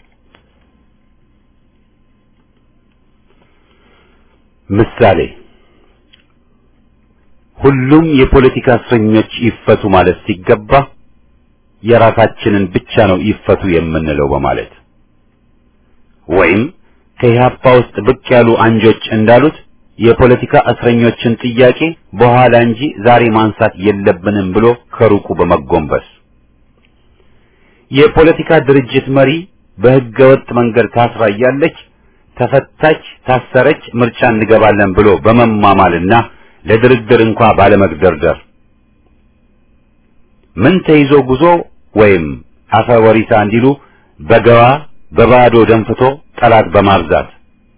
ምሳሌ ሁሉም የፖለቲካ እስረኞች ይፈቱ ማለት ሲገባ የራሳችንን ብቻ ነው ይፈቱ የምንለው በማለት ወይም ከኢህአፓ ውስጥ ብቅ ያሉ አንጆች እንዳሉት የፖለቲካ እስረኞችን ጥያቄ በኋላ እንጂ ዛሬ ማንሳት የለብንም ብሎ ከሩቁ በመጎንበስ የፖለቲካ ድርጅት መሪ በሕገ ወጥ መንገድ ታስራ እያለች ተፈታች፣ ታሰረች፣ ምርጫ እንገባለን ብሎ በመማማልና ለድርድር እንኳ ባለመግደርደር ምን ተይዞ ጉዞ ወይም አፈ ወሪሳ እንዲሉ በገባ በባዶ ደንፍቶ ጠላት በማብዛት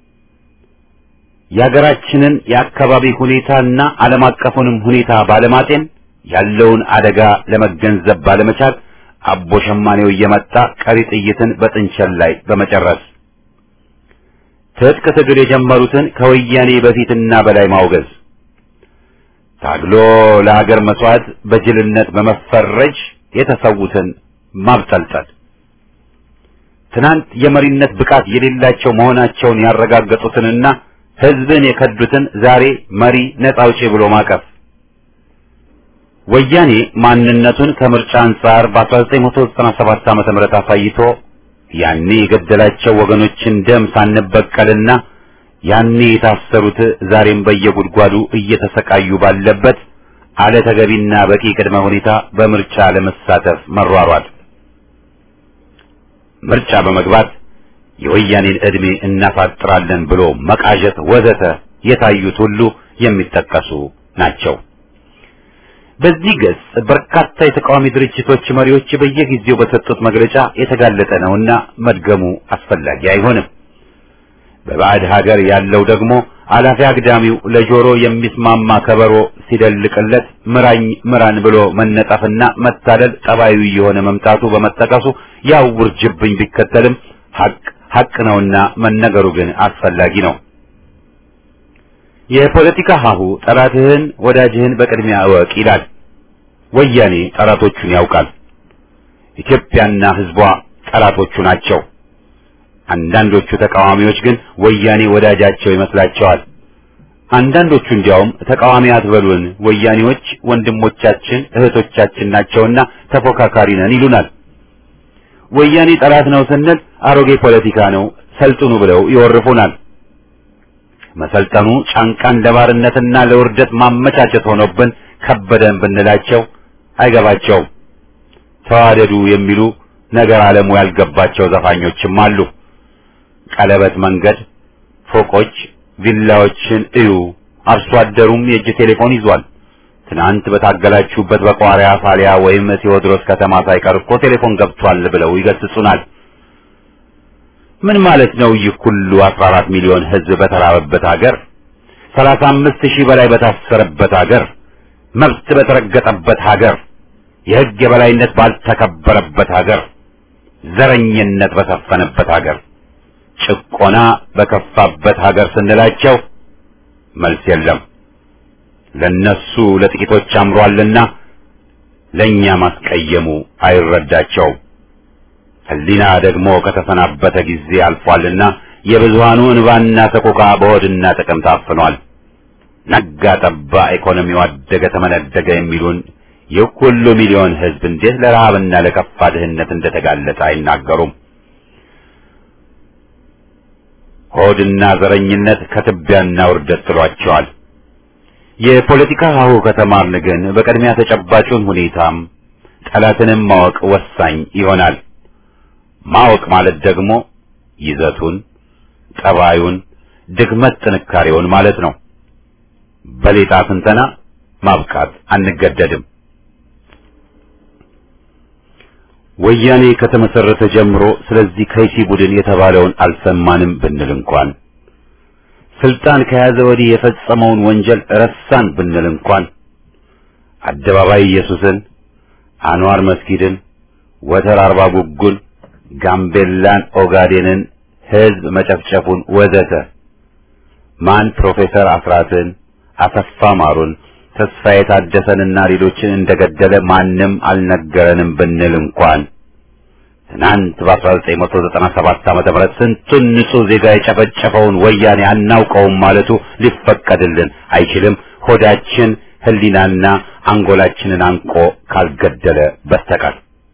የሀገራችንን የአካባቢ ሁኔታና ዓለም አቀፉንም ሁኔታ ባለማጤን ያለውን አደጋ ለመገንዘብ ባለመቻል አቦ ሸማኔው እየመጣ ቀሪ ጥይትን በጥንቸል ላይ በመጨረስ ትጥቅ ትግል የጀመሩትን ከወያኔ በፊትና በላይ ማውገዝ ታግሎ ለሀገር መስዋዕት በጅልነት በመፈረጅ የተሰዉትን ማብጠልጠል ትናንት የመሪነት ብቃት የሌላቸው መሆናቸውን ያረጋገጡትንና ህዝብን የከዱትን ዛሬ መሪ ነጻ አውጪ ብሎ ማቀፍ ወያኔ ማንነቱን ከምርጫ አንጻር በ1997 ዓመተ ምህረት አሳይቶ ያኔ የገደላቸው ወገኖችን ደም ሳንበቀልና ያኔ የታሰሩት ዛሬም በየጉድጓዱ እየተሰቃዩ ባለበት አለ ተገቢና በቂ ቅድመ ሁኔታ በምርጫ ለመሳተፍ መሯሯጥ ምርጫ በመግባት የወያኔን ዕድሜ እናፋጥራለን ብሎ መቃዠት ወዘተ የታዩት ሁሉ የሚጠቀሱ ናቸው። በዚህ ገጽ በርካታ የተቃዋሚ ድርጅቶች መሪዎች በየጊዜው በሰጡት መግለጫ የተጋለጠ ነውና መድገሙ አስፈላጊ አይሆንም። በባዕድ ሀገር ያለው ደግሞ አላፊ አግዳሚው ለጆሮ የሚስማማ ከበሮ ሲደልቅለት ምራኝ ምራን ብሎ መነጠፍና መታለል ጠባዩ የሆነ መምጣቱ በመጠቀሱ ያው ውርጅብኝ ቢከተልም ሀቅ ሀቅ ነውና መነገሩ ግን አስፈላጊ ነው። የፖለቲካ ሀሁ ጠላትህን ወዳጅህን በቅድሚያ እወቅ ይላል። ወያኔ ጠላቶቹን ያውቃል። ኢትዮጵያና ሕዝቧ ጠላቶቹ ናቸው። አንዳንዶቹ ተቃዋሚዎች ግን ወያኔ ወዳጃቸው ይመስላቸዋል። አንዳንዶቹ እንዲያውም ተቃዋሚ አትበሉን፣ ወያኔዎች ወንድሞቻችን እህቶቻችን ናቸውና ተፎካካሪ ነን ይሉናል። ወያኔ ጠላት ነው ስንል አሮጌ ፖለቲካ ነው ሰልጥኑ ብለው ይወርፉናል። መሰልጠኑ ጫንቃን ለባርነትና ለውርደት ማመቻቸት ሆኖብን ከበደን ብንላቸው አይገባቸውም። ተዋደዱ የሚሉ ነገር ዓለሙ ያልገባቸው ዘፋኞችም አሉ። ቀለበት መንገድ፣ ፎቆች፣ ቪላዎችን እዩ። አርሶ አደሩም የእጅ ቴሌፎን ይዟል። ትናንት በታገላችሁበት በቋሪያ ፋሊያ ወይም ቴዎድሮስ ከተማ ሳይቀር እኮ ቴሌፎን ገብቷል ብለው ይገስጹናል። ምን ማለት ነው? ይህ ሁሉ 14 ሚሊዮን ሕዝብ በተራበበት ሀገር፣ 35 ሺህ በላይ በታሰረበት ሀገር፣ መብት በተረገጠበት ሀገር፣ የሕግ የበላይነት ባልተከበረበት ሀገር፣ ዘረኝነት በሰፈነበት ሀገር፣ ጭቆና በከፋበት ሀገር ስንላቸው መልስ የለም። ለነሱ ለጥቂቶች አምሯልና ለኛ ማስቀየሙ አይረዳቸውም። ሕሊና ደግሞ ከተሰናበተ ጊዜ አልፏልና የብዙሃኑ እንባና ሰቆቃ በሆድና ጥቅም ታፍኗል። ነጋ ጠባ ኢኮኖሚው አደገ ተመነደገ የሚሉን ይህ ሁሉ ሚሊዮን ሕዝብ እንዴት ለረሃብና ለከፋ ድህነት እንደተጋለጠ አይናገሩም። ሆድና ዘረኝነት ከትቢያና ውርደት ጥሏቸዋል። የፖለቲካ ሀሁ ከተማርን ግን በቅድሚያ ተጨባጩን ሁኔታም ጠላትንም ማወቅ ወሳኝ ይሆናል። ማወቅ ማለት ደግሞ ይዘቱን፣ ጠባዩን፣ ድክመት ጥንካሬውን ማለት ነው። በሌጣ ትንተና ማብቃት አንገደድም። ወያኔ ከተመሰረተ ጀምሮ ስለዚህ ከይሲ ቡድን የተባለውን አልሰማንም ብንል እንኳን ስልጣን ከያዘ ወዲህ የፈጸመውን ወንጀል ረሳን ብንል እንኳን አደባባይ ኢየሱስን፣ አንዋር መስጊድን፣ ወተር አርባ ጉጉን፣ ጋምቤላን፣ ኦጋዴንን ህዝብ መጨፍጨፉን ወዘተ ማን ፕሮፌሰር አስራትን፣ አሰፋ ማሩን፣ ተስፋዬ ታደሰንና ሌሎችን እንደገደለ ማንም አልነገረንም ብንል እንኳን ትናንት በ1997 ዓመተ ምህረት ስንቱን ንጹህ ዜጋ የጨፈጨፈውን ወያኔ አናውቀውም ማለቱ ሊፈቀድልን አይችልም። ሆዳችን ህሊናና አንጎላችንን አንቆ ካልገደለ በስተቀር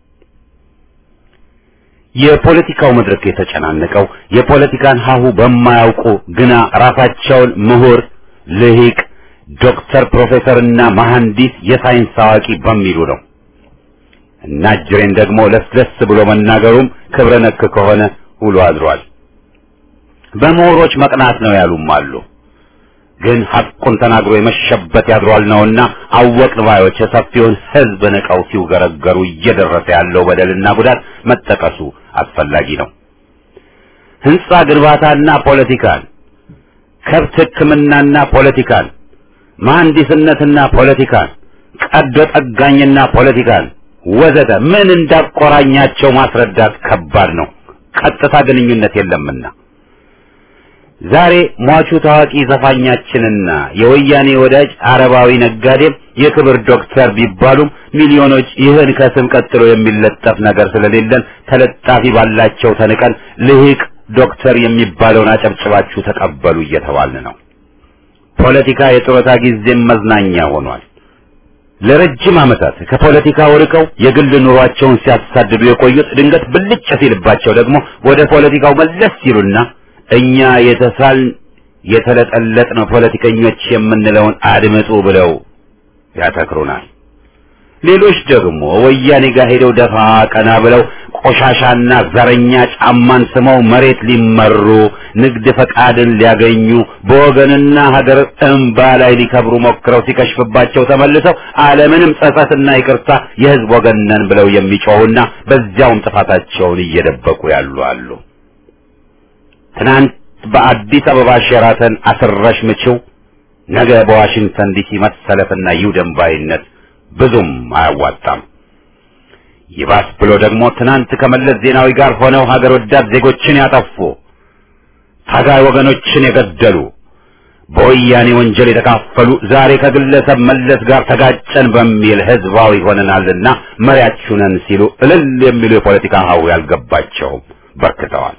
የፖለቲካው መድረክ የተጨናነቀው የፖለቲካን ሀሁ በማያውቁ ግና ራሳቸውን ምሁር፣ ልሂቅ፣ ዶክተር፣ ፕሮፌሰርና መሐንዲስ የሳይንስ አዋቂ በሚሉ ነው። እና ጅሬን ደግሞ ለስለስ ብሎ መናገሩም ክብረ ነክ ከሆነ ውሎ አድሯል። በምሁሮች መቅናት ነው ያሉም አሉ። ግን ሐቁን ተናግሮ የመሸበት ያድሯል ነውና አወቅን ባዮች የሰፊውን ህዝብ ንቀው ሲውገረገሩ እየደረሰ ያለው በደልና ጉዳት መጠቀሱ አስፈላጊ ነው። ህንጻ ግንባታና ፖለቲካን፣ ከብት ሕክምናና ፖለቲካን፣ መሐንዲስነትና ፖለቲካን፣ ቀዶ ጠጋኝና ፖለቲካን ወዘተ ምን እንዳቆራኛቸው ማስረዳት ከባድ ነው። ቀጥታ ግንኙነት የለምና ዛሬ ሟቹ ታዋቂ ዘፋኛችንና የወያኔ ወዳጅ አረባዊ ነጋዴም የክብር ዶክተር ቢባሉም ሚሊዮኖች ይህን ከስም ቀጥሎ የሚለጠፍ ነገር ስለሌለን ተለጣፊ ባላቸው ተንቀን ልሂቅ ዶክተር የሚባለውን አጨብጭባችሁ ተቀበሉ እየተባልን ነው። ፖለቲካ የጡረታ ጊዜም መዝናኛ ሆኗል። ለረጅም ዓመታት ከፖለቲካው ርቀው የግል ኑሯቸውን ሲያሳድዱ የቆዩት ድንገት ብልጭ ሲልባቸው ደግሞ ወደ ፖለቲካው መለስ ሲሉና እኛ የተሳልን የተለጠለጥን ፖለቲከኞች የምንለውን አድምጡ ብለው ያተክሩናል። ሌሎች ደግሞ ወያኔ ጋር ሄደው ደፋ ቀና ብለው ቆሻሻና ዘረኛ ጫማን ስመው መሬት ሊመሩ ንግድ ፈቃድን ሊያገኙ በወገንና ሀገር እንባ ላይ ሊከብሩ ሞክረው ሲከሽፍባቸው ተመልሰው ዓለምንም ጸጸትና ይቅርታ የሕዝብ ወገን ነን ብለው የሚጮሁና በዚያውም ጥፋታቸውን እየደበቁ ያሉ አሉ። ትናንት በአዲስ አበባ ሼራተን አስረሽ ምችው፣ ነገ በዋሽንግተን ዲሲ መሰለፍና ይውደም ባይነት ብዙም አያዋጣም። ይባስ ብሎ ደግሞ ትናንት ከመለስ ዜናዊ ጋር ሆነው ሀገር ወዳድ ዜጎችን ያጠፉ ታጋይ ወገኖችን የገደሉ በወያኔ ወንጀል የተካፈሉ ዛሬ ከግለሰብ መለስ ጋር ተጋጨን በሚል ህዝባዊ ሆነናልና መሪያችሁ ነን ሲሉ እልል የሚሉ የፖለቲካ ሀው ያልገባቸውም በርክተዋል።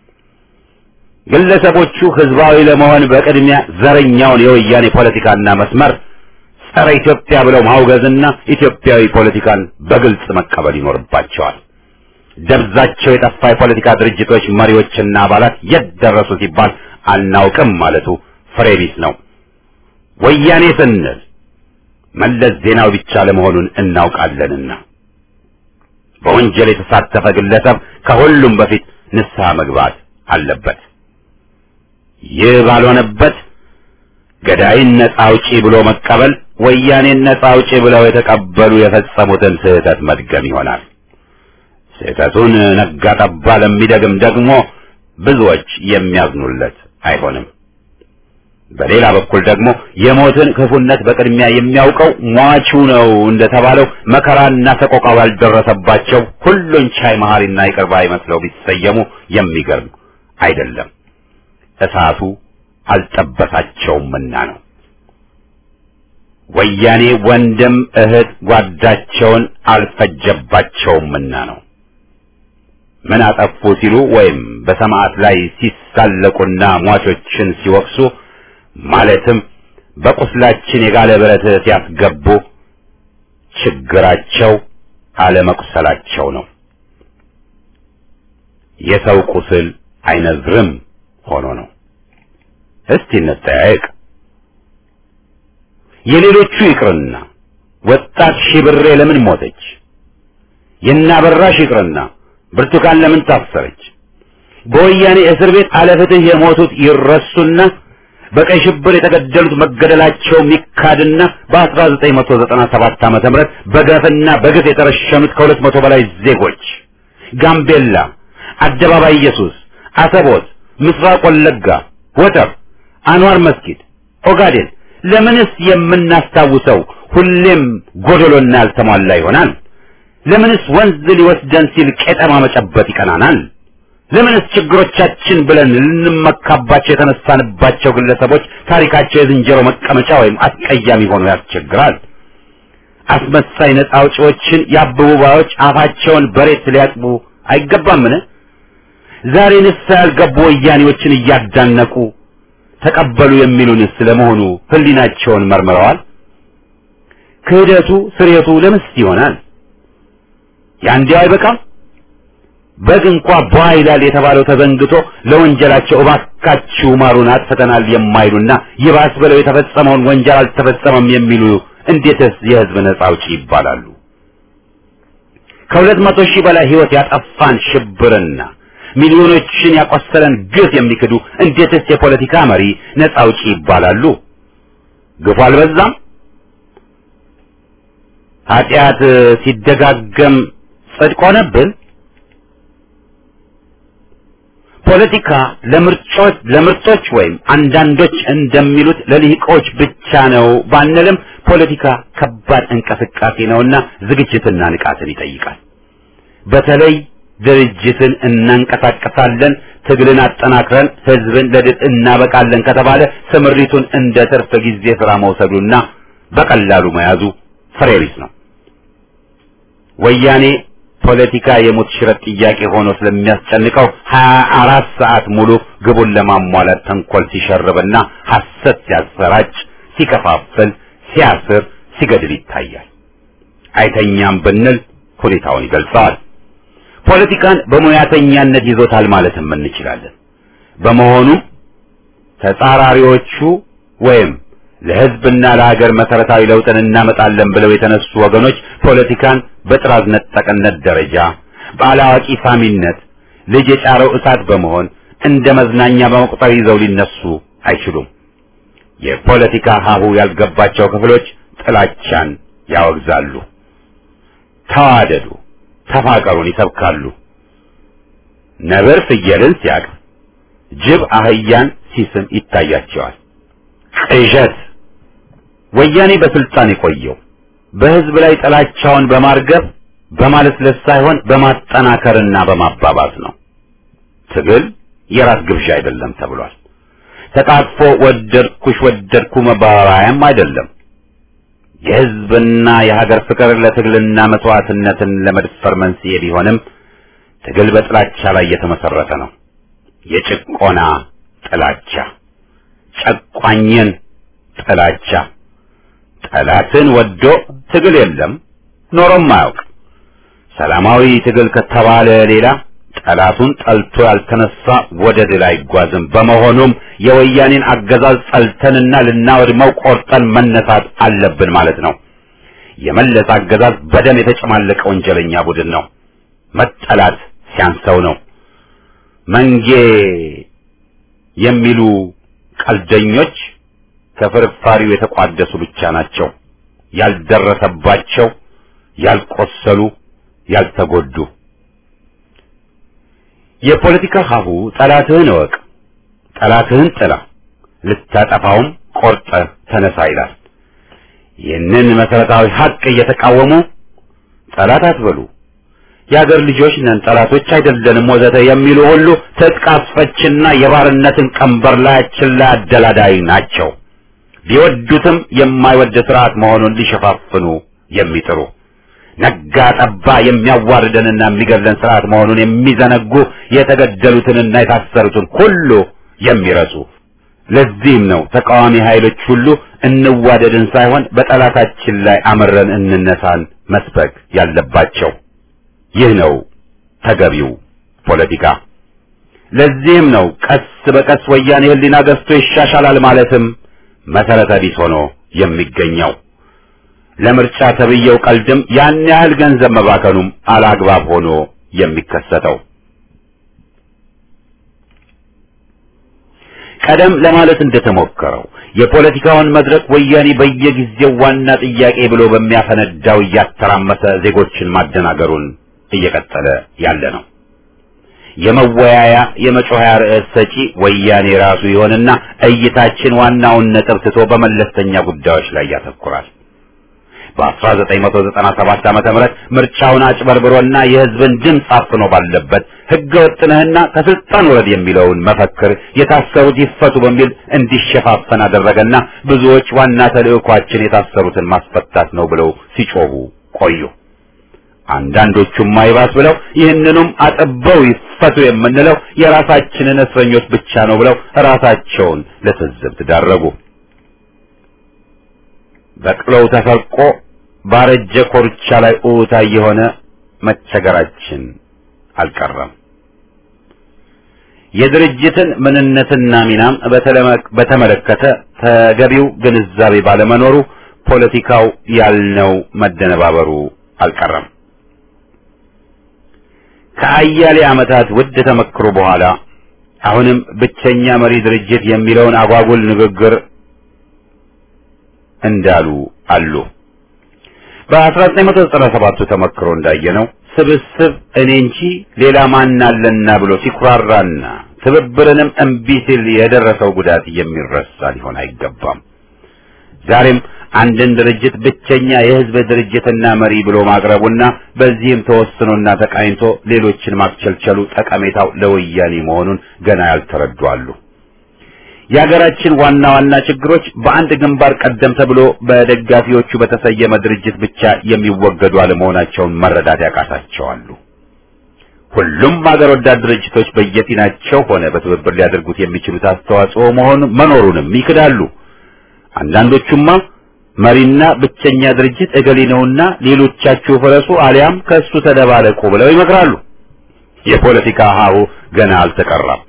ግለሰቦቹ ህዝባዊ ለመሆን በቅድሚያ ዘረኛውን የወያኔ ፖለቲካና መስመር ጸረ ኢትዮጵያ ብለው ማውገዝና ኢትዮጵያዊ ፖለቲካን በግልጽ መቀበል ይኖርባቸዋል። ደብዛቸው የጠፋ የፖለቲካ ድርጅቶች መሪዎችና አባላት የት ደረሱ ሲባል አናውቅም ማለቱ ፍሬ ቢስ ነው። ወያኔ ስንል መለስ ዜናዊ ብቻ ለመሆኑን እናውቃለንና በወንጀል የተሳተፈ ግለሰብ ከሁሉም በፊት ንስሐ መግባት አለበት። ይህ ባልሆነበት ገዳይን ነጻ አውጪ ብሎ መቀበል ወያኔን ነጻ አውጪ ብለው የተቀበሉ የፈጸሙትን ስህተት መድገም ይሆናል። ስህተቱን ነጋ ጠባ ለሚደግም ደግሞ ብዙዎች የሚያዝኑለት አይሆንም። በሌላ በኩል ደግሞ የሞትን ክፉነት በቅድሚያ የሚያውቀው ሟቹ ነው እንደተባለው መከራና ሰቆቃ ባልደረሰባቸው ሁሉን ቻይ መሐሪና ይቅር ባይ መስለው ቢሰየሙ የሚገርም አይደለም። እሳቱ አልጠበሳቸውምና ነው። ወያኔ ወንድም እህት ጓዳቸውን አልፈጀባቸውምና ነው። ምን አጠፉ ሲሉ ወይም በሰማዕት ላይ ሲሳለቁና ሟቾችን ሲወቅሱ ማለትም በቁስላችን የጋለ ብረት ሲያስገቡ ችግራቸው አለመቁሰላቸው ነው። የሰው ቁስል አይነዝርም ሆኖ ነው። እስቲ እንጠያየቅ። የሌሎቹ ይቅርና ወጣት ሺብሬ ለምን ሞተች? የናበራሽ ይቅርና ብርቱካን ለምን ታሰረች? በወያኔ እስር ቤት አለፍትህ የሞቱት ይረሱና በቀይ ሽብር የተገደሉት መገደላቸው ሚካድና በ1997 ዓመተ ምህረት በገፍና በግፍ የተረሸኑት ከሁለት መቶ በላይ ዜጎች ጋምቤላ፣ አደባባይ ኢየሱስ፣ አሰቦት፣ ምስራቅ ወለጋ፣ ወተር፣ አንዋር መስጊድ፣ ኦጋዴን ለምንስ የምናስታውሰው ሁሌም ጎደሎና ያልተሟላ ይሆናል? ለምንስ ወንዝ ሊወስደን ሲል ቄጠማ መጨበጥ ይቀናናል? ለምንስ ችግሮቻችን ብለን ልንመካባቸው የተነሳንባቸው ግለሰቦች ታሪካቸው የዝንጀሮ መቀመጫ ወይም አስቀያሚ ሆኖ ያስቸግራል? አስመሳይ ነጻ አውጪዎችን የአበቡ ባዮች አፋቸውን በሬት ሊያጥቡ አይገባምን? ዛሬ ንስሐ ያልገቡ ወያኔዎችን እያዳነቁ ተቀበሉ የሚሉንስ ለመሆኑ ሕሊናቸውን መርምረዋል? ክህደቱ ስሬቱ ለምስ ይሆናል? ያንዲያው አይበቃም? በግ እንኳ ቧ ይላል የተባለው ተዘንግቶ ለወንጀላቸው እባካችሁ ማሩን አጥፍተናል የማይሉና ይባስ ብለው የተፈጸመውን ወንጀል አልተፈጸመም የሚሉ እንዴትስ የሕዝብ ነጻ አውጪ ይባላሉ? ከሁለት መቶ ሺህ በላይ ሕይወት ያጠፋን ሽብርና ሚሊዮኖችን ያቆሰለን ግፍ የሚክዱ እንዴትስ የፖለቲካ መሪ ነጻ አውጪ ይባላሉ? ግፉ አልበዛም? ኃጢአት ሲደጋገም ጽድቅ ሆነብን? ፖለቲካ ለምርጮች ለምርጦች ወይም አንዳንዶች እንደሚሉት ለልሂቆች ብቻ ነው ባንልም ፖለቲካ ከባድ እንቅስቃሴ ነውና ዝግጅትና ንቃትን ይጠይቃል። በተለይ ድርጅትን እናንቀሳቀሳለን፣ ትግልን አጠናክረን ህዝብን ለድል እናበቃለን ከተባለ ስምሪቱን እንደ ትርፍ ጊዜ ስራ መውሰዱና በቀላሉ መያዙ ፍሬ ቢስ ነው። ወያኔ ፖለቲካ የሞት ሽረት ጥያቄ ሆኖ ስለሚያስጨንቀው ሀያ አራት ሰዓት ሙሉ ግቡን ለማሟላት ተንኮል ሲሸርብና ሐሰት ሲያሰራጭ፣ ሲከፋፍል፣ ሲያስር፣ ሲገድል ይታያል። አይተኛም ብንል ሁኔታውን ይገልጸዋል። ፖለቲካን በሙያተኛነት ይዞታል ማለትም እንችላለን። በመሆኑም ተጻራሪዎቹ ወይም ለህዝብና ለሀገር መሰረታዊ ለውጥን እናመጣለን ብለው የተነሱ ወገኖች ፖለቲካን በጥራዝ ነጠቅነት ደረጃ በአላዋቂ ሳሚነት ልጅ የጫረው እሳት በመሆን እንደ መዝናኛ በመቁጠር ይዘው ሊነሱ አይችሉም። የፖለቲካ ሀሁ ያልገባቸው ክፍሎች ጥላቻን ያወግዛሉ። ተዋደዱ፣ ተፋቀሩን ይሰብካሉ። ነብር ፍየልን ሲያቅፍ፣ ጅብ አህያን ሲስም ይታያቸዋል። ቅዠት ወያኔ በስልጣን የቆየው በህዝብ ላይ ጥላቻውን በማርገብ በማለስለስ ሳይሆን በማጠናከርና በማባባስ ነው። ትግል የራስ ግብዣ አይደለም ተብሏል። ተቃቅፎ ወደድኩሽ ወደድኩ መባባያም አይደለም። የህዝብና የሀገር ፍቅር ለትግልና መስዋዕትነትን ለመድፈር መንስኤ ቢሆንም ትግል በጥላቻ ላይ የተመሰረተ ነው። የጭቆና ጥላቻ፣ ጨቋኝን ጥላቻ ጠላትን ወዶ ትግል የለም ኖሮም አያውቅ። ሰላማዊ ትግል ከተባለ ሌላ ጠላቱን ጠልቶ ያልተነሳ ወደ ድል አይጓዝም። በመሆኑም የወያኔን አገዛዝ ጠልተንና ልናወድመው ቆርጠን መነሳት አለብን ማለት ነው። የመለስ አገዛዝ በደም የተጨማለቀ ወንጀለኛ ቡድን ነው። መጠላት ሲያንሰው ነው። መንጌ የሚሉ ቀልደኞች ከፍርፋሪው የተቋደሱ ብቻ ናቸው። ያልደረሰባቸው፣ ያልቆሰሉ፣ ያልተጎዱ። የፖለቲካ ሀሁ ጠላትህን እወቅ፣ ጠላትህን ጥላ፣ ልታጠፋውም ቆርጠህ ተነሳ ይላል። ይህንን መሰረታዊ ሀቅ እየተቃወሙ ጠላት አትበሉ፣ የአገር ልጆች ነን፣ ጠላቶች አይደለንም ወዘተ የሚሉ ሁሉ ትጥቅ አስፈችና የባርነትን ቀንበር ላያችን ላይ አደላዳይ ናቸው። ቢወዱትም የማይወድ ስርዓት መሆኑን ሊሸፋፍኑ የሚጥሩ ነጋ ጠባ የሚያዋርደንና የሚገድለን ስርዓት መሆኑን የሚዘነጉ የተገደሉትንና የታሰሩትን ሁሉ የሚረሱ ለዚህም ነው ተቃዋሚ ኃይሎች ሁሉ እንዋደድን ሳይሆን በጠላታችን ላይ አመረን እንነሳን መስበክ ያለባቸው። ይህ ነው ተገቢው ፖለቲካ። ለዚህም ነው ቀስ በቀስ ወያኔ ሕሊና ገዝቶ ይሻሻላል ማለትም መሰረተ ቢስ ሆኖ የሚገኘው። ለምርጫ ተብየው ቀልድም ያን ያህል ገንዘብ መባከኑም አላግባብ ሆኖ የሚከሰተው ቀደም ለማለት እንደተሞከረው የፖለቲካውን መድረክ ወያኔ በየጊዜው ዋና ጥያቄ ብሎ በሚያፈነዳው እያተራመሰ ዜጎችን ማደናገሩን እየቀጠለ ያለ ነው። የመወያያ የመጮኸያ ርዕስ ሰጪ ወያኔ ራሱ ይሆንና እይታችን ዋናውን ነጥብ ትቶ በመለስተኛ ጉዳዮች ላይ ያተኩራል። በ1997 ዓመተ ምህረት ምርጫውን አጭበርብሮና የሕዝብን ድምፅ አፍኖ ባለበት ሕገ ወጥነህና ከስልጣን ውረድ የሚለውን መፈክር የታሰሩት ይፈቱ በሚል እንዲሸፋፈን አደረገና ብዙዎች ዋና ተልዕኳችን የታሰሩትን ማስፈታት ነው ብለው ሲጮሁ ቆዩ። አንዳንዶቹም አይባስ ብለው ይህንኑም አጥበው ይፈቱ የምንለው የራሳችንን እስረኞች ብቻ ነው ብለው ራሳቸውን ለትዝብት ዳረጉ። በቅሎው ተሰርቆ ባረጀ ኮርቻ ላይ ኡታ የሆነ መቸገራችን አልቀረም። የድርጅትን ምንነትና ሚናም በተመለከተ ተገቢው ግንዛቤ ባለመኖሩ ፖለቲካው ያልነው መደነባበሩ አልቀረም። ከአያሌ ዓመታት ውድ ተመክሮ በኋላ አሁንም ብቸኛ መሪ ድርጅት የሚለውን አጓጉል ንግግር እንዳሉ አሉ። በ1997 ተመክሮ እንዳየነው ስብስብ እኔ እንጂ ሌላ ማን አለና ብሎ ሲኩራራና ትብብርንም እምቢ ሲል የደረሰው ጉዳት የሚረሳ ሊሆን አይገባም። ዛሬም አንድን ድርጅት ብቸኛ የሕዝብ ድርጅትና መሪ ብሎ ማቅረቡና በዚህም ተወስኖና ተቃኝቶ ሌሎችን ማክቸልቸሉ ጠቀሜታው ለወያኔ መሆኑን ገና ያልተረዱ አሉ። የሀገራችን ዋና ዋና ችግሮች በአንድ ግንባር ቀደም ተብሎ በደጋፊዎቹ በተሰየመ ድርጅት ብቻ የሚወገዱ አለመሆናቸውን መረዳት ያቃታቸዋሉ። ሁሉም ሀገር ወዳድ ድርጅቶች በየፊናቸው ሆነ በትብብር ሊያደርጉት የሚችሉት አስተዋጽኦ መሆኑ መኖሩንም ይክዳሉ። አንዳንዶቹማ መሪና ብቸኛ ድርጅት እገሌ ነውና ሌሎቻችሁ ፍረሱ አሊያም ከእሱ ተደባለቁ ብለው ይመክራሉ። የፖለቲካ ሀሁ ገና አልተቀራም።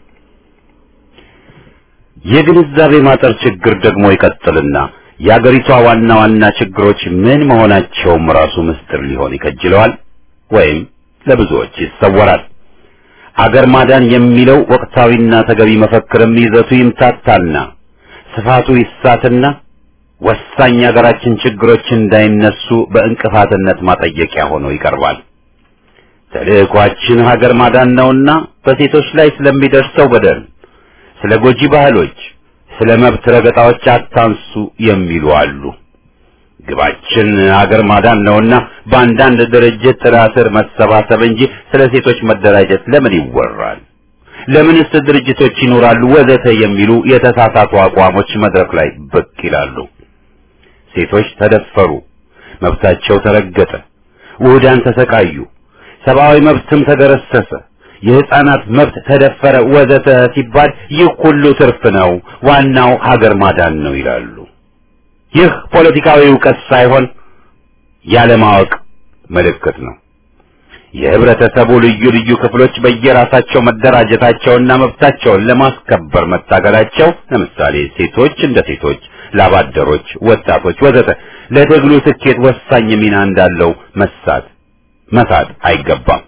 የግንዛቤ ማጠር ችግር ደግሞ ይቀጥልና የአገሪቷ ዋና ዋና ችግሮች ምን መሆናቸውም ራሱ ምስጢር ሊሆን ይከጅለዋል ወይም ለብዙዎች ይሰወራል። አገር ማዳን የሚለው ወቅታዊና ተገቢ መፈክርም ይዘቱ ይምታታና ስፋቱ ይሳትና ወሳኝ የሀገራችን ችግሮች እንዳይነሱ በእንቅፋትነት ማጠየቂያ ሆኖ ይቀርባል። ተልዕኳችን ሀገር ማዳን ነውና በሴቶች ላይ ስለሚደርሰው በደል ስለ ጎጂ ባህሎች፣ ስለ መብት ረገጣዎች አታንሱ የሚሉ አሉ። ግባችን ሀገር ማዳን ነውና በአንዳንድ ድርጅት ጥላ ስር መሰባሰብ እንጂ ስለ ሴቶች መደራጀት ለምን ይወራል? ለምንስ ድርጅቶች ይኖራሉ? ወዘተ የሚሉ የተሳሳቱ አቋሞች መድረክ ላይ ብቅ ይላሉ። ሴቶች ተደፈሩ፣ መብታቸው ተረገጠ፣ ውህዳን ተሰቃዩ፣ ሰብአዊ መብትም ተገረሰሰ የህፃናት መብት ተደፈረ ወዘተ ሲባል ይህ ሁሉ ትርፍ ነው፣ ዋናው ሀገር ማዳን ነው ይላሉ። ይህ ፖለቲካዊ እውቀት ሳይሆን ያለማወቅ ምልክት ነው። የህብረተሰቡ ልዩ ልዩ ክፍሎች በየራሳቸው መደራጀታቸውና መብታቸውን ለማስከበር መታገላቸው፣ ለምሳሌ ሴቶች እንደ ሴቶች፣ ላባደሮች፣ ወጣቶች ወዘተ ለትግሉ ስኬት ወሳኝ ሚና እንዳለው መሳት መሳት አይገባም።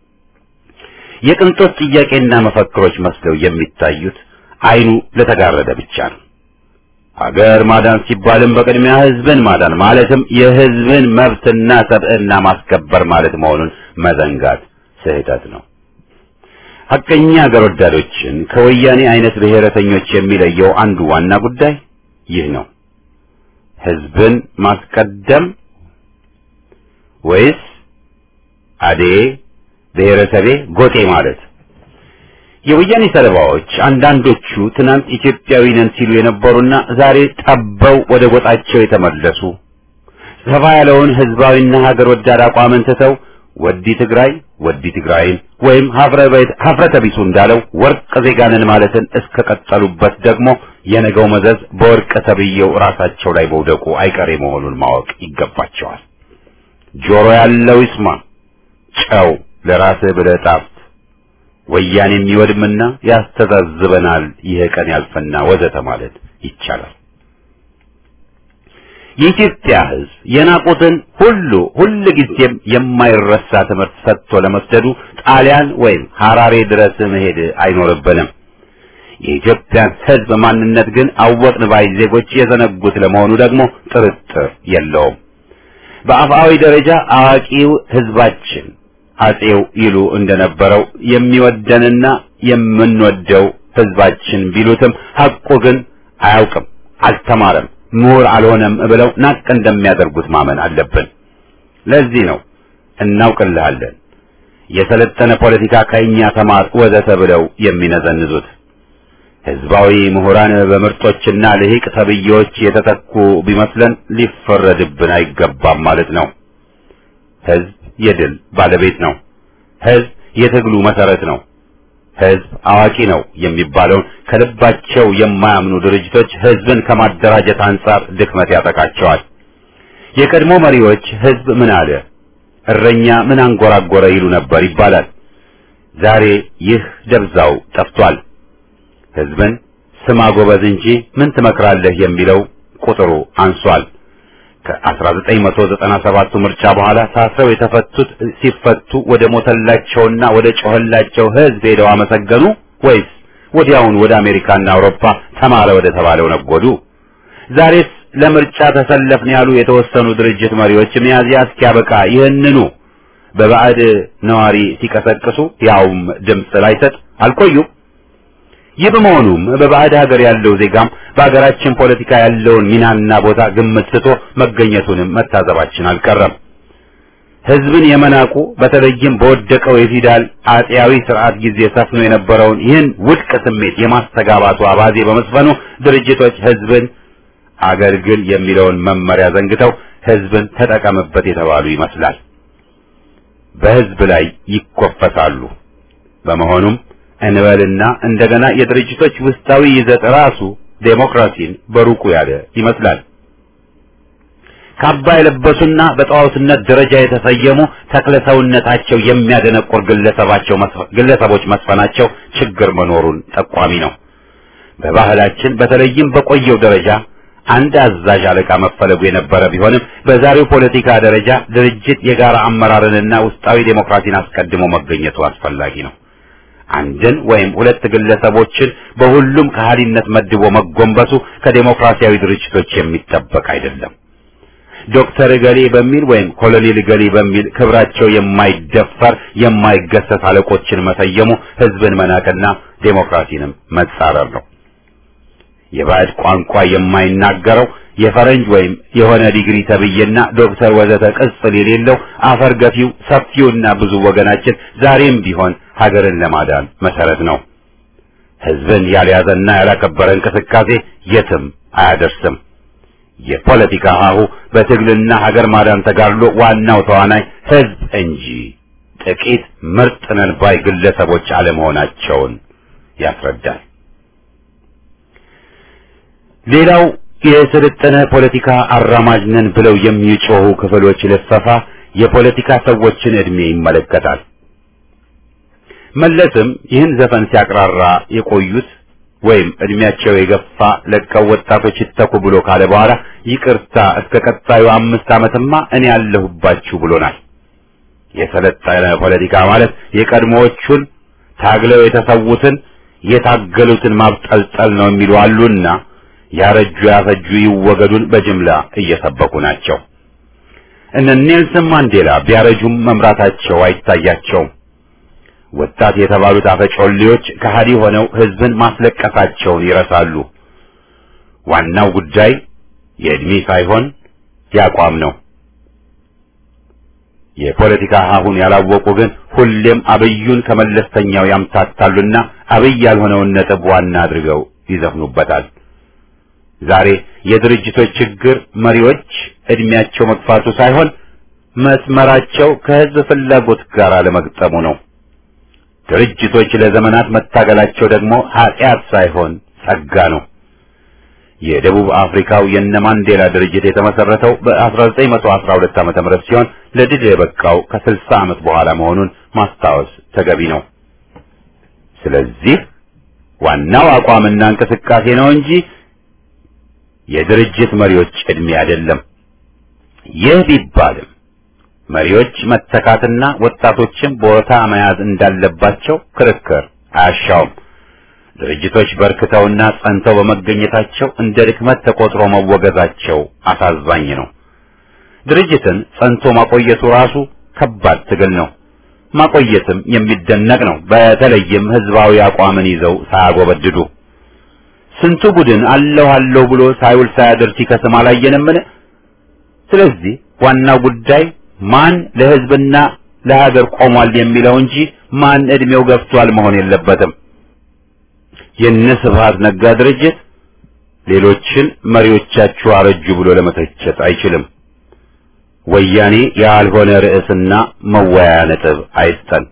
የቅንጦት ጥያቄና መፈክሮች መስለው የሚታዩት አይኑ ለተጋረደ ብቻ ነው። ሀገር ማዳን ሲባልም በቅድሚያ ህዝብን ማዳን ማለትም የህዝብን መብትና ሰብዕና ማስከበር ማለት መሆኑን መዘንጋት ስህተት ነው። ሐቀኛ ሀገር ወዳዶችን ከወያኔ አይነት ብሔረተኞች የሚለየው አንዱ ዋና ጉዳይ ይህ ነው። ህዝብን ማስቀደም ወይስ አዴ ብሔረሰቤ ጎጤ ማለት? የወያኔ ሰለባዎች አንዳንዶቹ ትናንት ኢትዮጵያዊ ነን ሲሉ የነበሩና ዛሬ ጠበው ወደ ጎጣቸው የተመለሱ ሰፋ ያለውን ህዝባዊና ሀገር ወዳድ አቋምን ትተው ወዲ ትግራይ ወዲ ትግራይን ወይም ሀፍረተ ቢሱ እንዳለው ወርቅ ዜጋንን ማለትን እስከቀጠሉበት ደግሞ የነገው መዘዝ በወርቅ ተብዬው ራሳቸው ላይ መውደቁ አይቀሬ መሆኑን ማወቅ ይገባቸዋል። ጆሮ ያለው ይስማ፣ ጨው ለራስህ ብለህ ጣፍ ወያኔ የሚወድምና ያስተዛዝበናል፣ ይህ ቀን ያልፈና ወዘተ ማለት ይቻላል። የኢትዮጵያ ህዝብ የናቁትን ሁሉ ሁል ጊዜም የማይረሳ ትምህርት ሰጥቶ ለመስደዱ ጣሊያን ወይም ሐራሬ ድረስ መሄድ አይኖርብንም። የኢትዮጵያን ህዝብ ማንነት ግን አወቅን ባይ ዜጎች የዘነጉት ለመሆኑ ደግሞ ጥርጥር የለውም። በአፍአዊ ደረጃ አዋቂው ህዝባችን አጼው ይሉ እንደነበረው የሚወደንና የምንወደው ህዝባችን ቢሉትም ሐቁ ግን አያውቅም፣ አልተማረም፣ ምሁር አልሆነም ብለው ናቅ እንደሚያደርጉት ማመን አለብን። ለዚህ ነው እናውቅልሃለን፣ የሰለጠነ ፖለቲካ ከእኛ ተማር ወዘተ ብለው የሚነዘንዙት። ህዝባዊ ምሁራን በምርጦችና ልሂቅ ተብዬዎች የተተኩ ቢመስለን ሊፈረድብን አይገባም ማለት ነው። ህዝብ የድል ባለቤት ነው። ህዝብ የትግሉ መሰረት ነው። ህዝብ አዋቂ ነው የሚባለውን ከልባቸው የማያምኑ ድርጅቶች ህዝብን ከማደራጀት አንጻር ድክመት ያጠቃቸዋል። የቀድሞ መሪዎች ህዝብ ምን አለ፣ እረኛ ምን አንጎራጎረ ይሉ ነበር ይባላል። ዛሬ ይህ ደብዛው ጠፍቷል። ህዝብን ስማ ጎበዝ እንጂ ምን ትመክራለህ የሚለው ቁጥሩ አንሷል። ከ1997ቱ ምርጫ በኋላ ታስረው የተፈቱት ሲፈቱ ወደ ሞተላቸውና ወደ ጮኸላቸው ህዝብ ሄደው አመሰገኑ ወይስ ወዲያውን ወደ አሜሪካና አውሮፓ ተማረ ወደ ተባለው ነጎዱ? ዛሬስ ለምርጫ ተሰለፍን ያሉ የተወሰኑ ድርጅት መሪዎች ሚያዝያ እስኪያበቃ ይህንኑ በባዕድ ነዋሪ ሲቀሰቅሱ ያውም ድምፅ ላይሰጥ አልቆዩም። ይህ በመሆኑም በባዕድ ሀገር ያለው ዜጋም በሀገራችን ፖለቲካ ያለውን ሚናና ቦታ ግምት ስቶ መገኘቱንም መታዘባችን አልቀረም። ህዝብን የመናቁ በተለይም በወደቀው የፊውዳል አጤያዊ ስርዓት ጊዜ ሰፍኖ የነበረውን ይህን ውድቅ ስሜት የማስተጋባቱ አባዜ በመስፈኑ ድርጅቶች ህዝብን አገልግል የሚለውን መመሪያ ዘንግተው ህዝብን ተጠቀምበት የተባሉ ይመስላል። በህዝብ ላይ ይኮፈሳሉ። በመሆኑም እንበልና እንደገና የድርጅቶች ውስጣዊ ይዘት ራሱ ዴሞክራሲን በሩቁ ያለ ይመስላል። ካባ የለበሱና በጣዖትነት ደረጃ የተሰየሙ ተክለ ሰውነታቸው የሚያደነቁር ግለሰባቸው ግለሰቦች መስፈናቸው ችግር መኖሩን ጠቋሚ ነው። በባህላችን በተለይም በቆየው ደረጃ አንድ አዛዥ አለቃ መፈለጉ የነበረ ቢሆንም በዛሬው ፖለቲካ ደረጃ ድርጅት የጋራ አመራርንና ውስጣዊ ዴሞክራሲን አስቀድሞ መገኘቱ አስፈላጊ ነው። አንድን ወይም ሁለት ግለሰቦችን በሁሉም ከሃዲነት መድቦ መጎንበሱ ከዴሞክራሲያዊ ድርጅቶች የሚጠበቅ አይደለም። ዶክተር እገሌ በሚል ወይም ኮሎኔል እገሌ በሚል ክብራቸው የማይደፈር የማይገሰስ አለቆችን መሰየሙ ህዝብን መናቅና ዴሞክራሲንም መጻረር ነው። የባዕድ ቋንቋ የማይናገረው የፈረንጅ ወይም የሆነ ዲግሪ ተብዬና ዶክተር ወዘተ ቅጽል የሌለው አፈር ገፊው ሰፊውና ብዙ ወገናችን ዛሬም ቢሆን ሀገርን ለማዳን መሰረት ነው። ህዝብን ያልያዘና ያላከበረ እንቅስቃሴ የትም አያደርስም። የፖለቲካ ሀሁ በትግልና ሀገር ማዳን ተጋድሎ ዋናው ተዋናይ ህዝብ እንጂ ጥቂት ምርጥ ነን ባይ ግለሰቦች አለመሆናቸውን ያስረዳል። ሌላው የሰለጠነ ፖለቲካ አራማጅ ነን ብለው የሚጮሁ ክፍሎች ልፈፋ የፖለቲካ ሰዎችን ዕድሜ ይመለከታል። መለስም ይህን ዘፈን ሲያቅራራ የቆዩት ወይም እድሜያቸው የገፋ ለቀው ወጣቶች ይተኩ ብሎ ካለ በኋላ ይቅርታ እስከ ቀጣዩ አምስት ዓመትማ እኔ ያለሁባችሁ ብሎናል። የሰለጠነ ፖለቲካ ማለት የቀድሞዎቹን ታግለው የተሰዉትን የታገሉትን ማብጠልጠል ነው የሚሉ አሉና ያረጁ ያፈጁ ይወገዱን በጅምላ እየሰበኩ ናቸው። እነ ኔልሰን ማንዴላ ቢያረጁም መምራታቸው አይታያቸውም። ወጣት የተባሉት አፈጮሌዎች ከሃዲ ሆነው ህዝብን ማስለቀሳቸውን ይረሳሉ። ዋናው ጉዳይ የእድሜ ሳይሆን ያቋም ነው። የፖለቲካ ሀሁን ያላወቁ ግን ሁሌም አብዩን ከመለስተኛው ያምታታሉና አብይ ያልሆነውን ነጥብ ዋና አድርገው ይዘፍኑበታል። ዛሬ የድርጅቶች ችግር መሪዎች እድሜያቸው መግፋቱ ሳይሆን መስመራቸው ከህዝብ ፍላጎት ጋር አለመግጠሙ ነው። ድርጅቶች ለዘመናት መታገላቸው ደግሞ ኃጢአት ሳይሆን ጸጋ ነው። የደቡብ አፍሪካው የነ ማንዴላ ድርጅት የተመሰረተው በ1912 ዓመተ ምህረት ሲሆን ለድል የበቃው ከ60 ዓመት በኋላ መሆኑን ማስታወስ ተገቢ ነው። ስለዚህ ዋናው አቋምና እንቅስቃሴ ነው እንጂ የድርጅት መሪዎች ዕድሜ አይደለም። ይህ ቢባልም መሪዎች መተካትና ወጣቶችን ቦታ መያዝ እንዳለባቸው ክርክር አያሻውም። ድርጅቶች በርክተውና ጸንተው በመገኘታቸው እንደ ድክመት ተቆጥሮ መወገዛቸው አሳዛኝ ነው። ድርጅትን ጸንቶ ማቆየቱ ራሱ ከባድ ትግል ነው። ማቆየትም የሚደነቅ ነው። በተለይም ህዝባዊ አቋምን ይዘው ሳያጎበድዱ ስንቱ ቡድን አለሁ አለሁ ብሎ ሳይውል ሳያድር ሲከስም አላየንምን? ስለዚህ ዋናው ጉዳይ ማን ለህዝብና ለሀገር ቆሟል የሚለው እንጂ ማን እድሜው ገፍቷል መሆን የለበትም። የነ ስብሐት ነጋ ድርጅት ሌሎችን መሪዎቻችሁ አረጁ ብሎ ለመተቸት አይችልም። ወያኔ ያልሆነ ርዕስና መወያያ ነጥብ አይስጠን።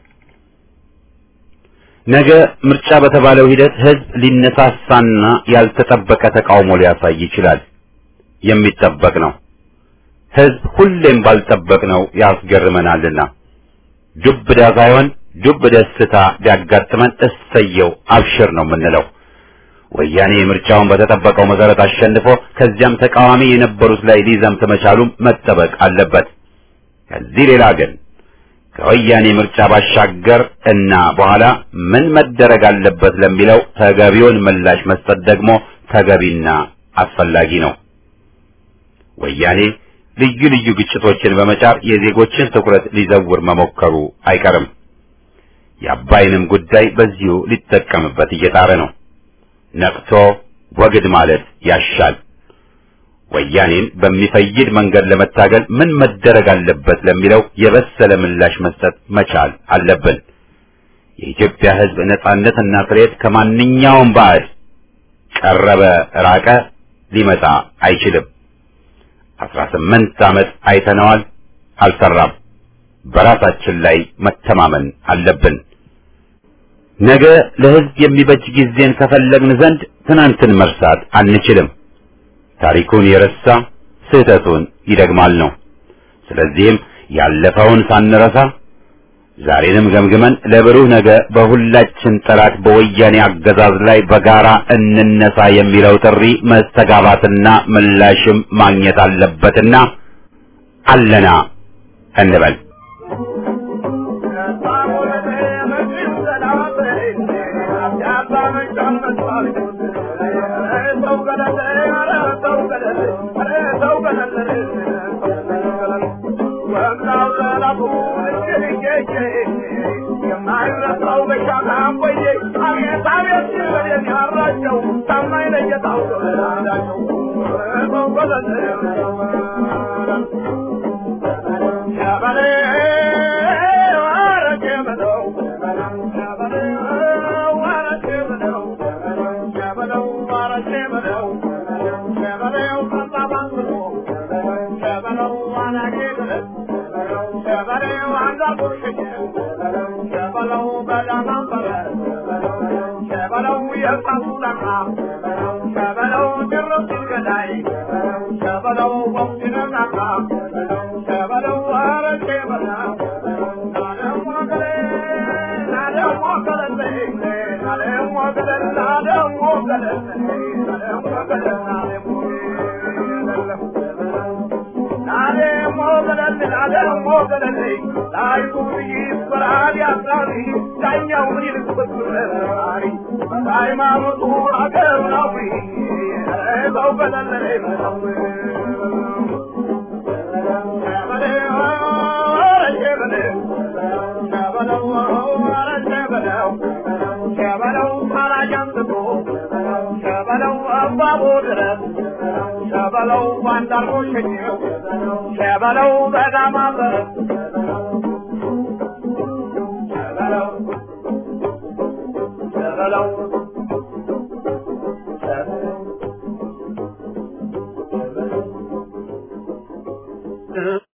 ነገ ምርጫ በተባለው ሂደት ህዝብ ሊነሳሳና ያልተጠበቀ ተቃውሞ ሊያሳይ ይችላል። የሚጠበቅ ነው። ህዝብ ሁሌም ባልጠበቅነው ያስገርመናልና ዱብዳ ሳይሆን ዱብ ደስታ ቢያጋጥመን እሰየው አብሽር ነው የምንለው። ወያኔ ምርጫውን በተጠበቀው መሰረት አሸንፎ ከዚያም ተቃዋሚ የነበሩት ላይ ሊዘምት መቻሉም መጠበቅ አለበት። ከዚህ ሌላ ግን ከወያኔ ምርጫ ባሻገር እና በኋላ ምን መደረግ አለበት ለሚለው ተገቢውን ምላሽ መስጠት ደግሞ ተገቢና አስፈላጊ ነው። ወያኔ ልዩ ልዩ ግጭቶችን በመጫር የዜጎችን ትኩረት ሊዘውር መሞከሩ አይቀርም። የአባይንም ጉዳይ በዚሁ ሊጠቀምበት እየጣረ ነው። ነቅቶ ወግድ ማለት ያሻል። ወያኔን በሚፈይድ መንገድ ለመታገል ምን መደረግ አለበት ለሚለው የበሰለ ምላሽ መስጠት መቻል አለብን። የኢትዮጵያ ሕዝብ ነጻነትና ፍሬት ከማንኛውም ባዕድ ቀረበ ራቀ ሊመጣ አይችልም። አስራ ስምንት ዓመት አይተነዋል፣ አልሰራም። በራሳችን ላይ መተማመን አለብን። ነገ ለሕዝብ የሚበጅ ጊዜን ከፈለግን ዘንድ ትናንትን መርሳት አንችልም። ታሪኩን የረሳ ስህተቱን ይደግማል ነው። ስለዚህም ያለፈውን ሳንረሳ ዛሬንም ገምግመን ለብሩህ ነገ በሁላችን ጠላት በወያኔ አገዛዝ ላይ በጋራ እንነሳ የሚለው ጥሪ መስተጋባትና ምላሽም ማግኘት አለበትና አለና እንበል። Shabbat ገለለይ ላይቱ ይስፈራል ያስራሪ ዳኛው ምን ይልቅበትራሪ ሃይማኖቱ አገር ናዊ ሰው ገለለይ ነው ሸበለው ታራጃምጥቶ ሸበለው አባቦ ድረስ ሸበለው ባንዳርጎ ሸኘው ሸበለው በጋማ በር ሸበለው ሸበለው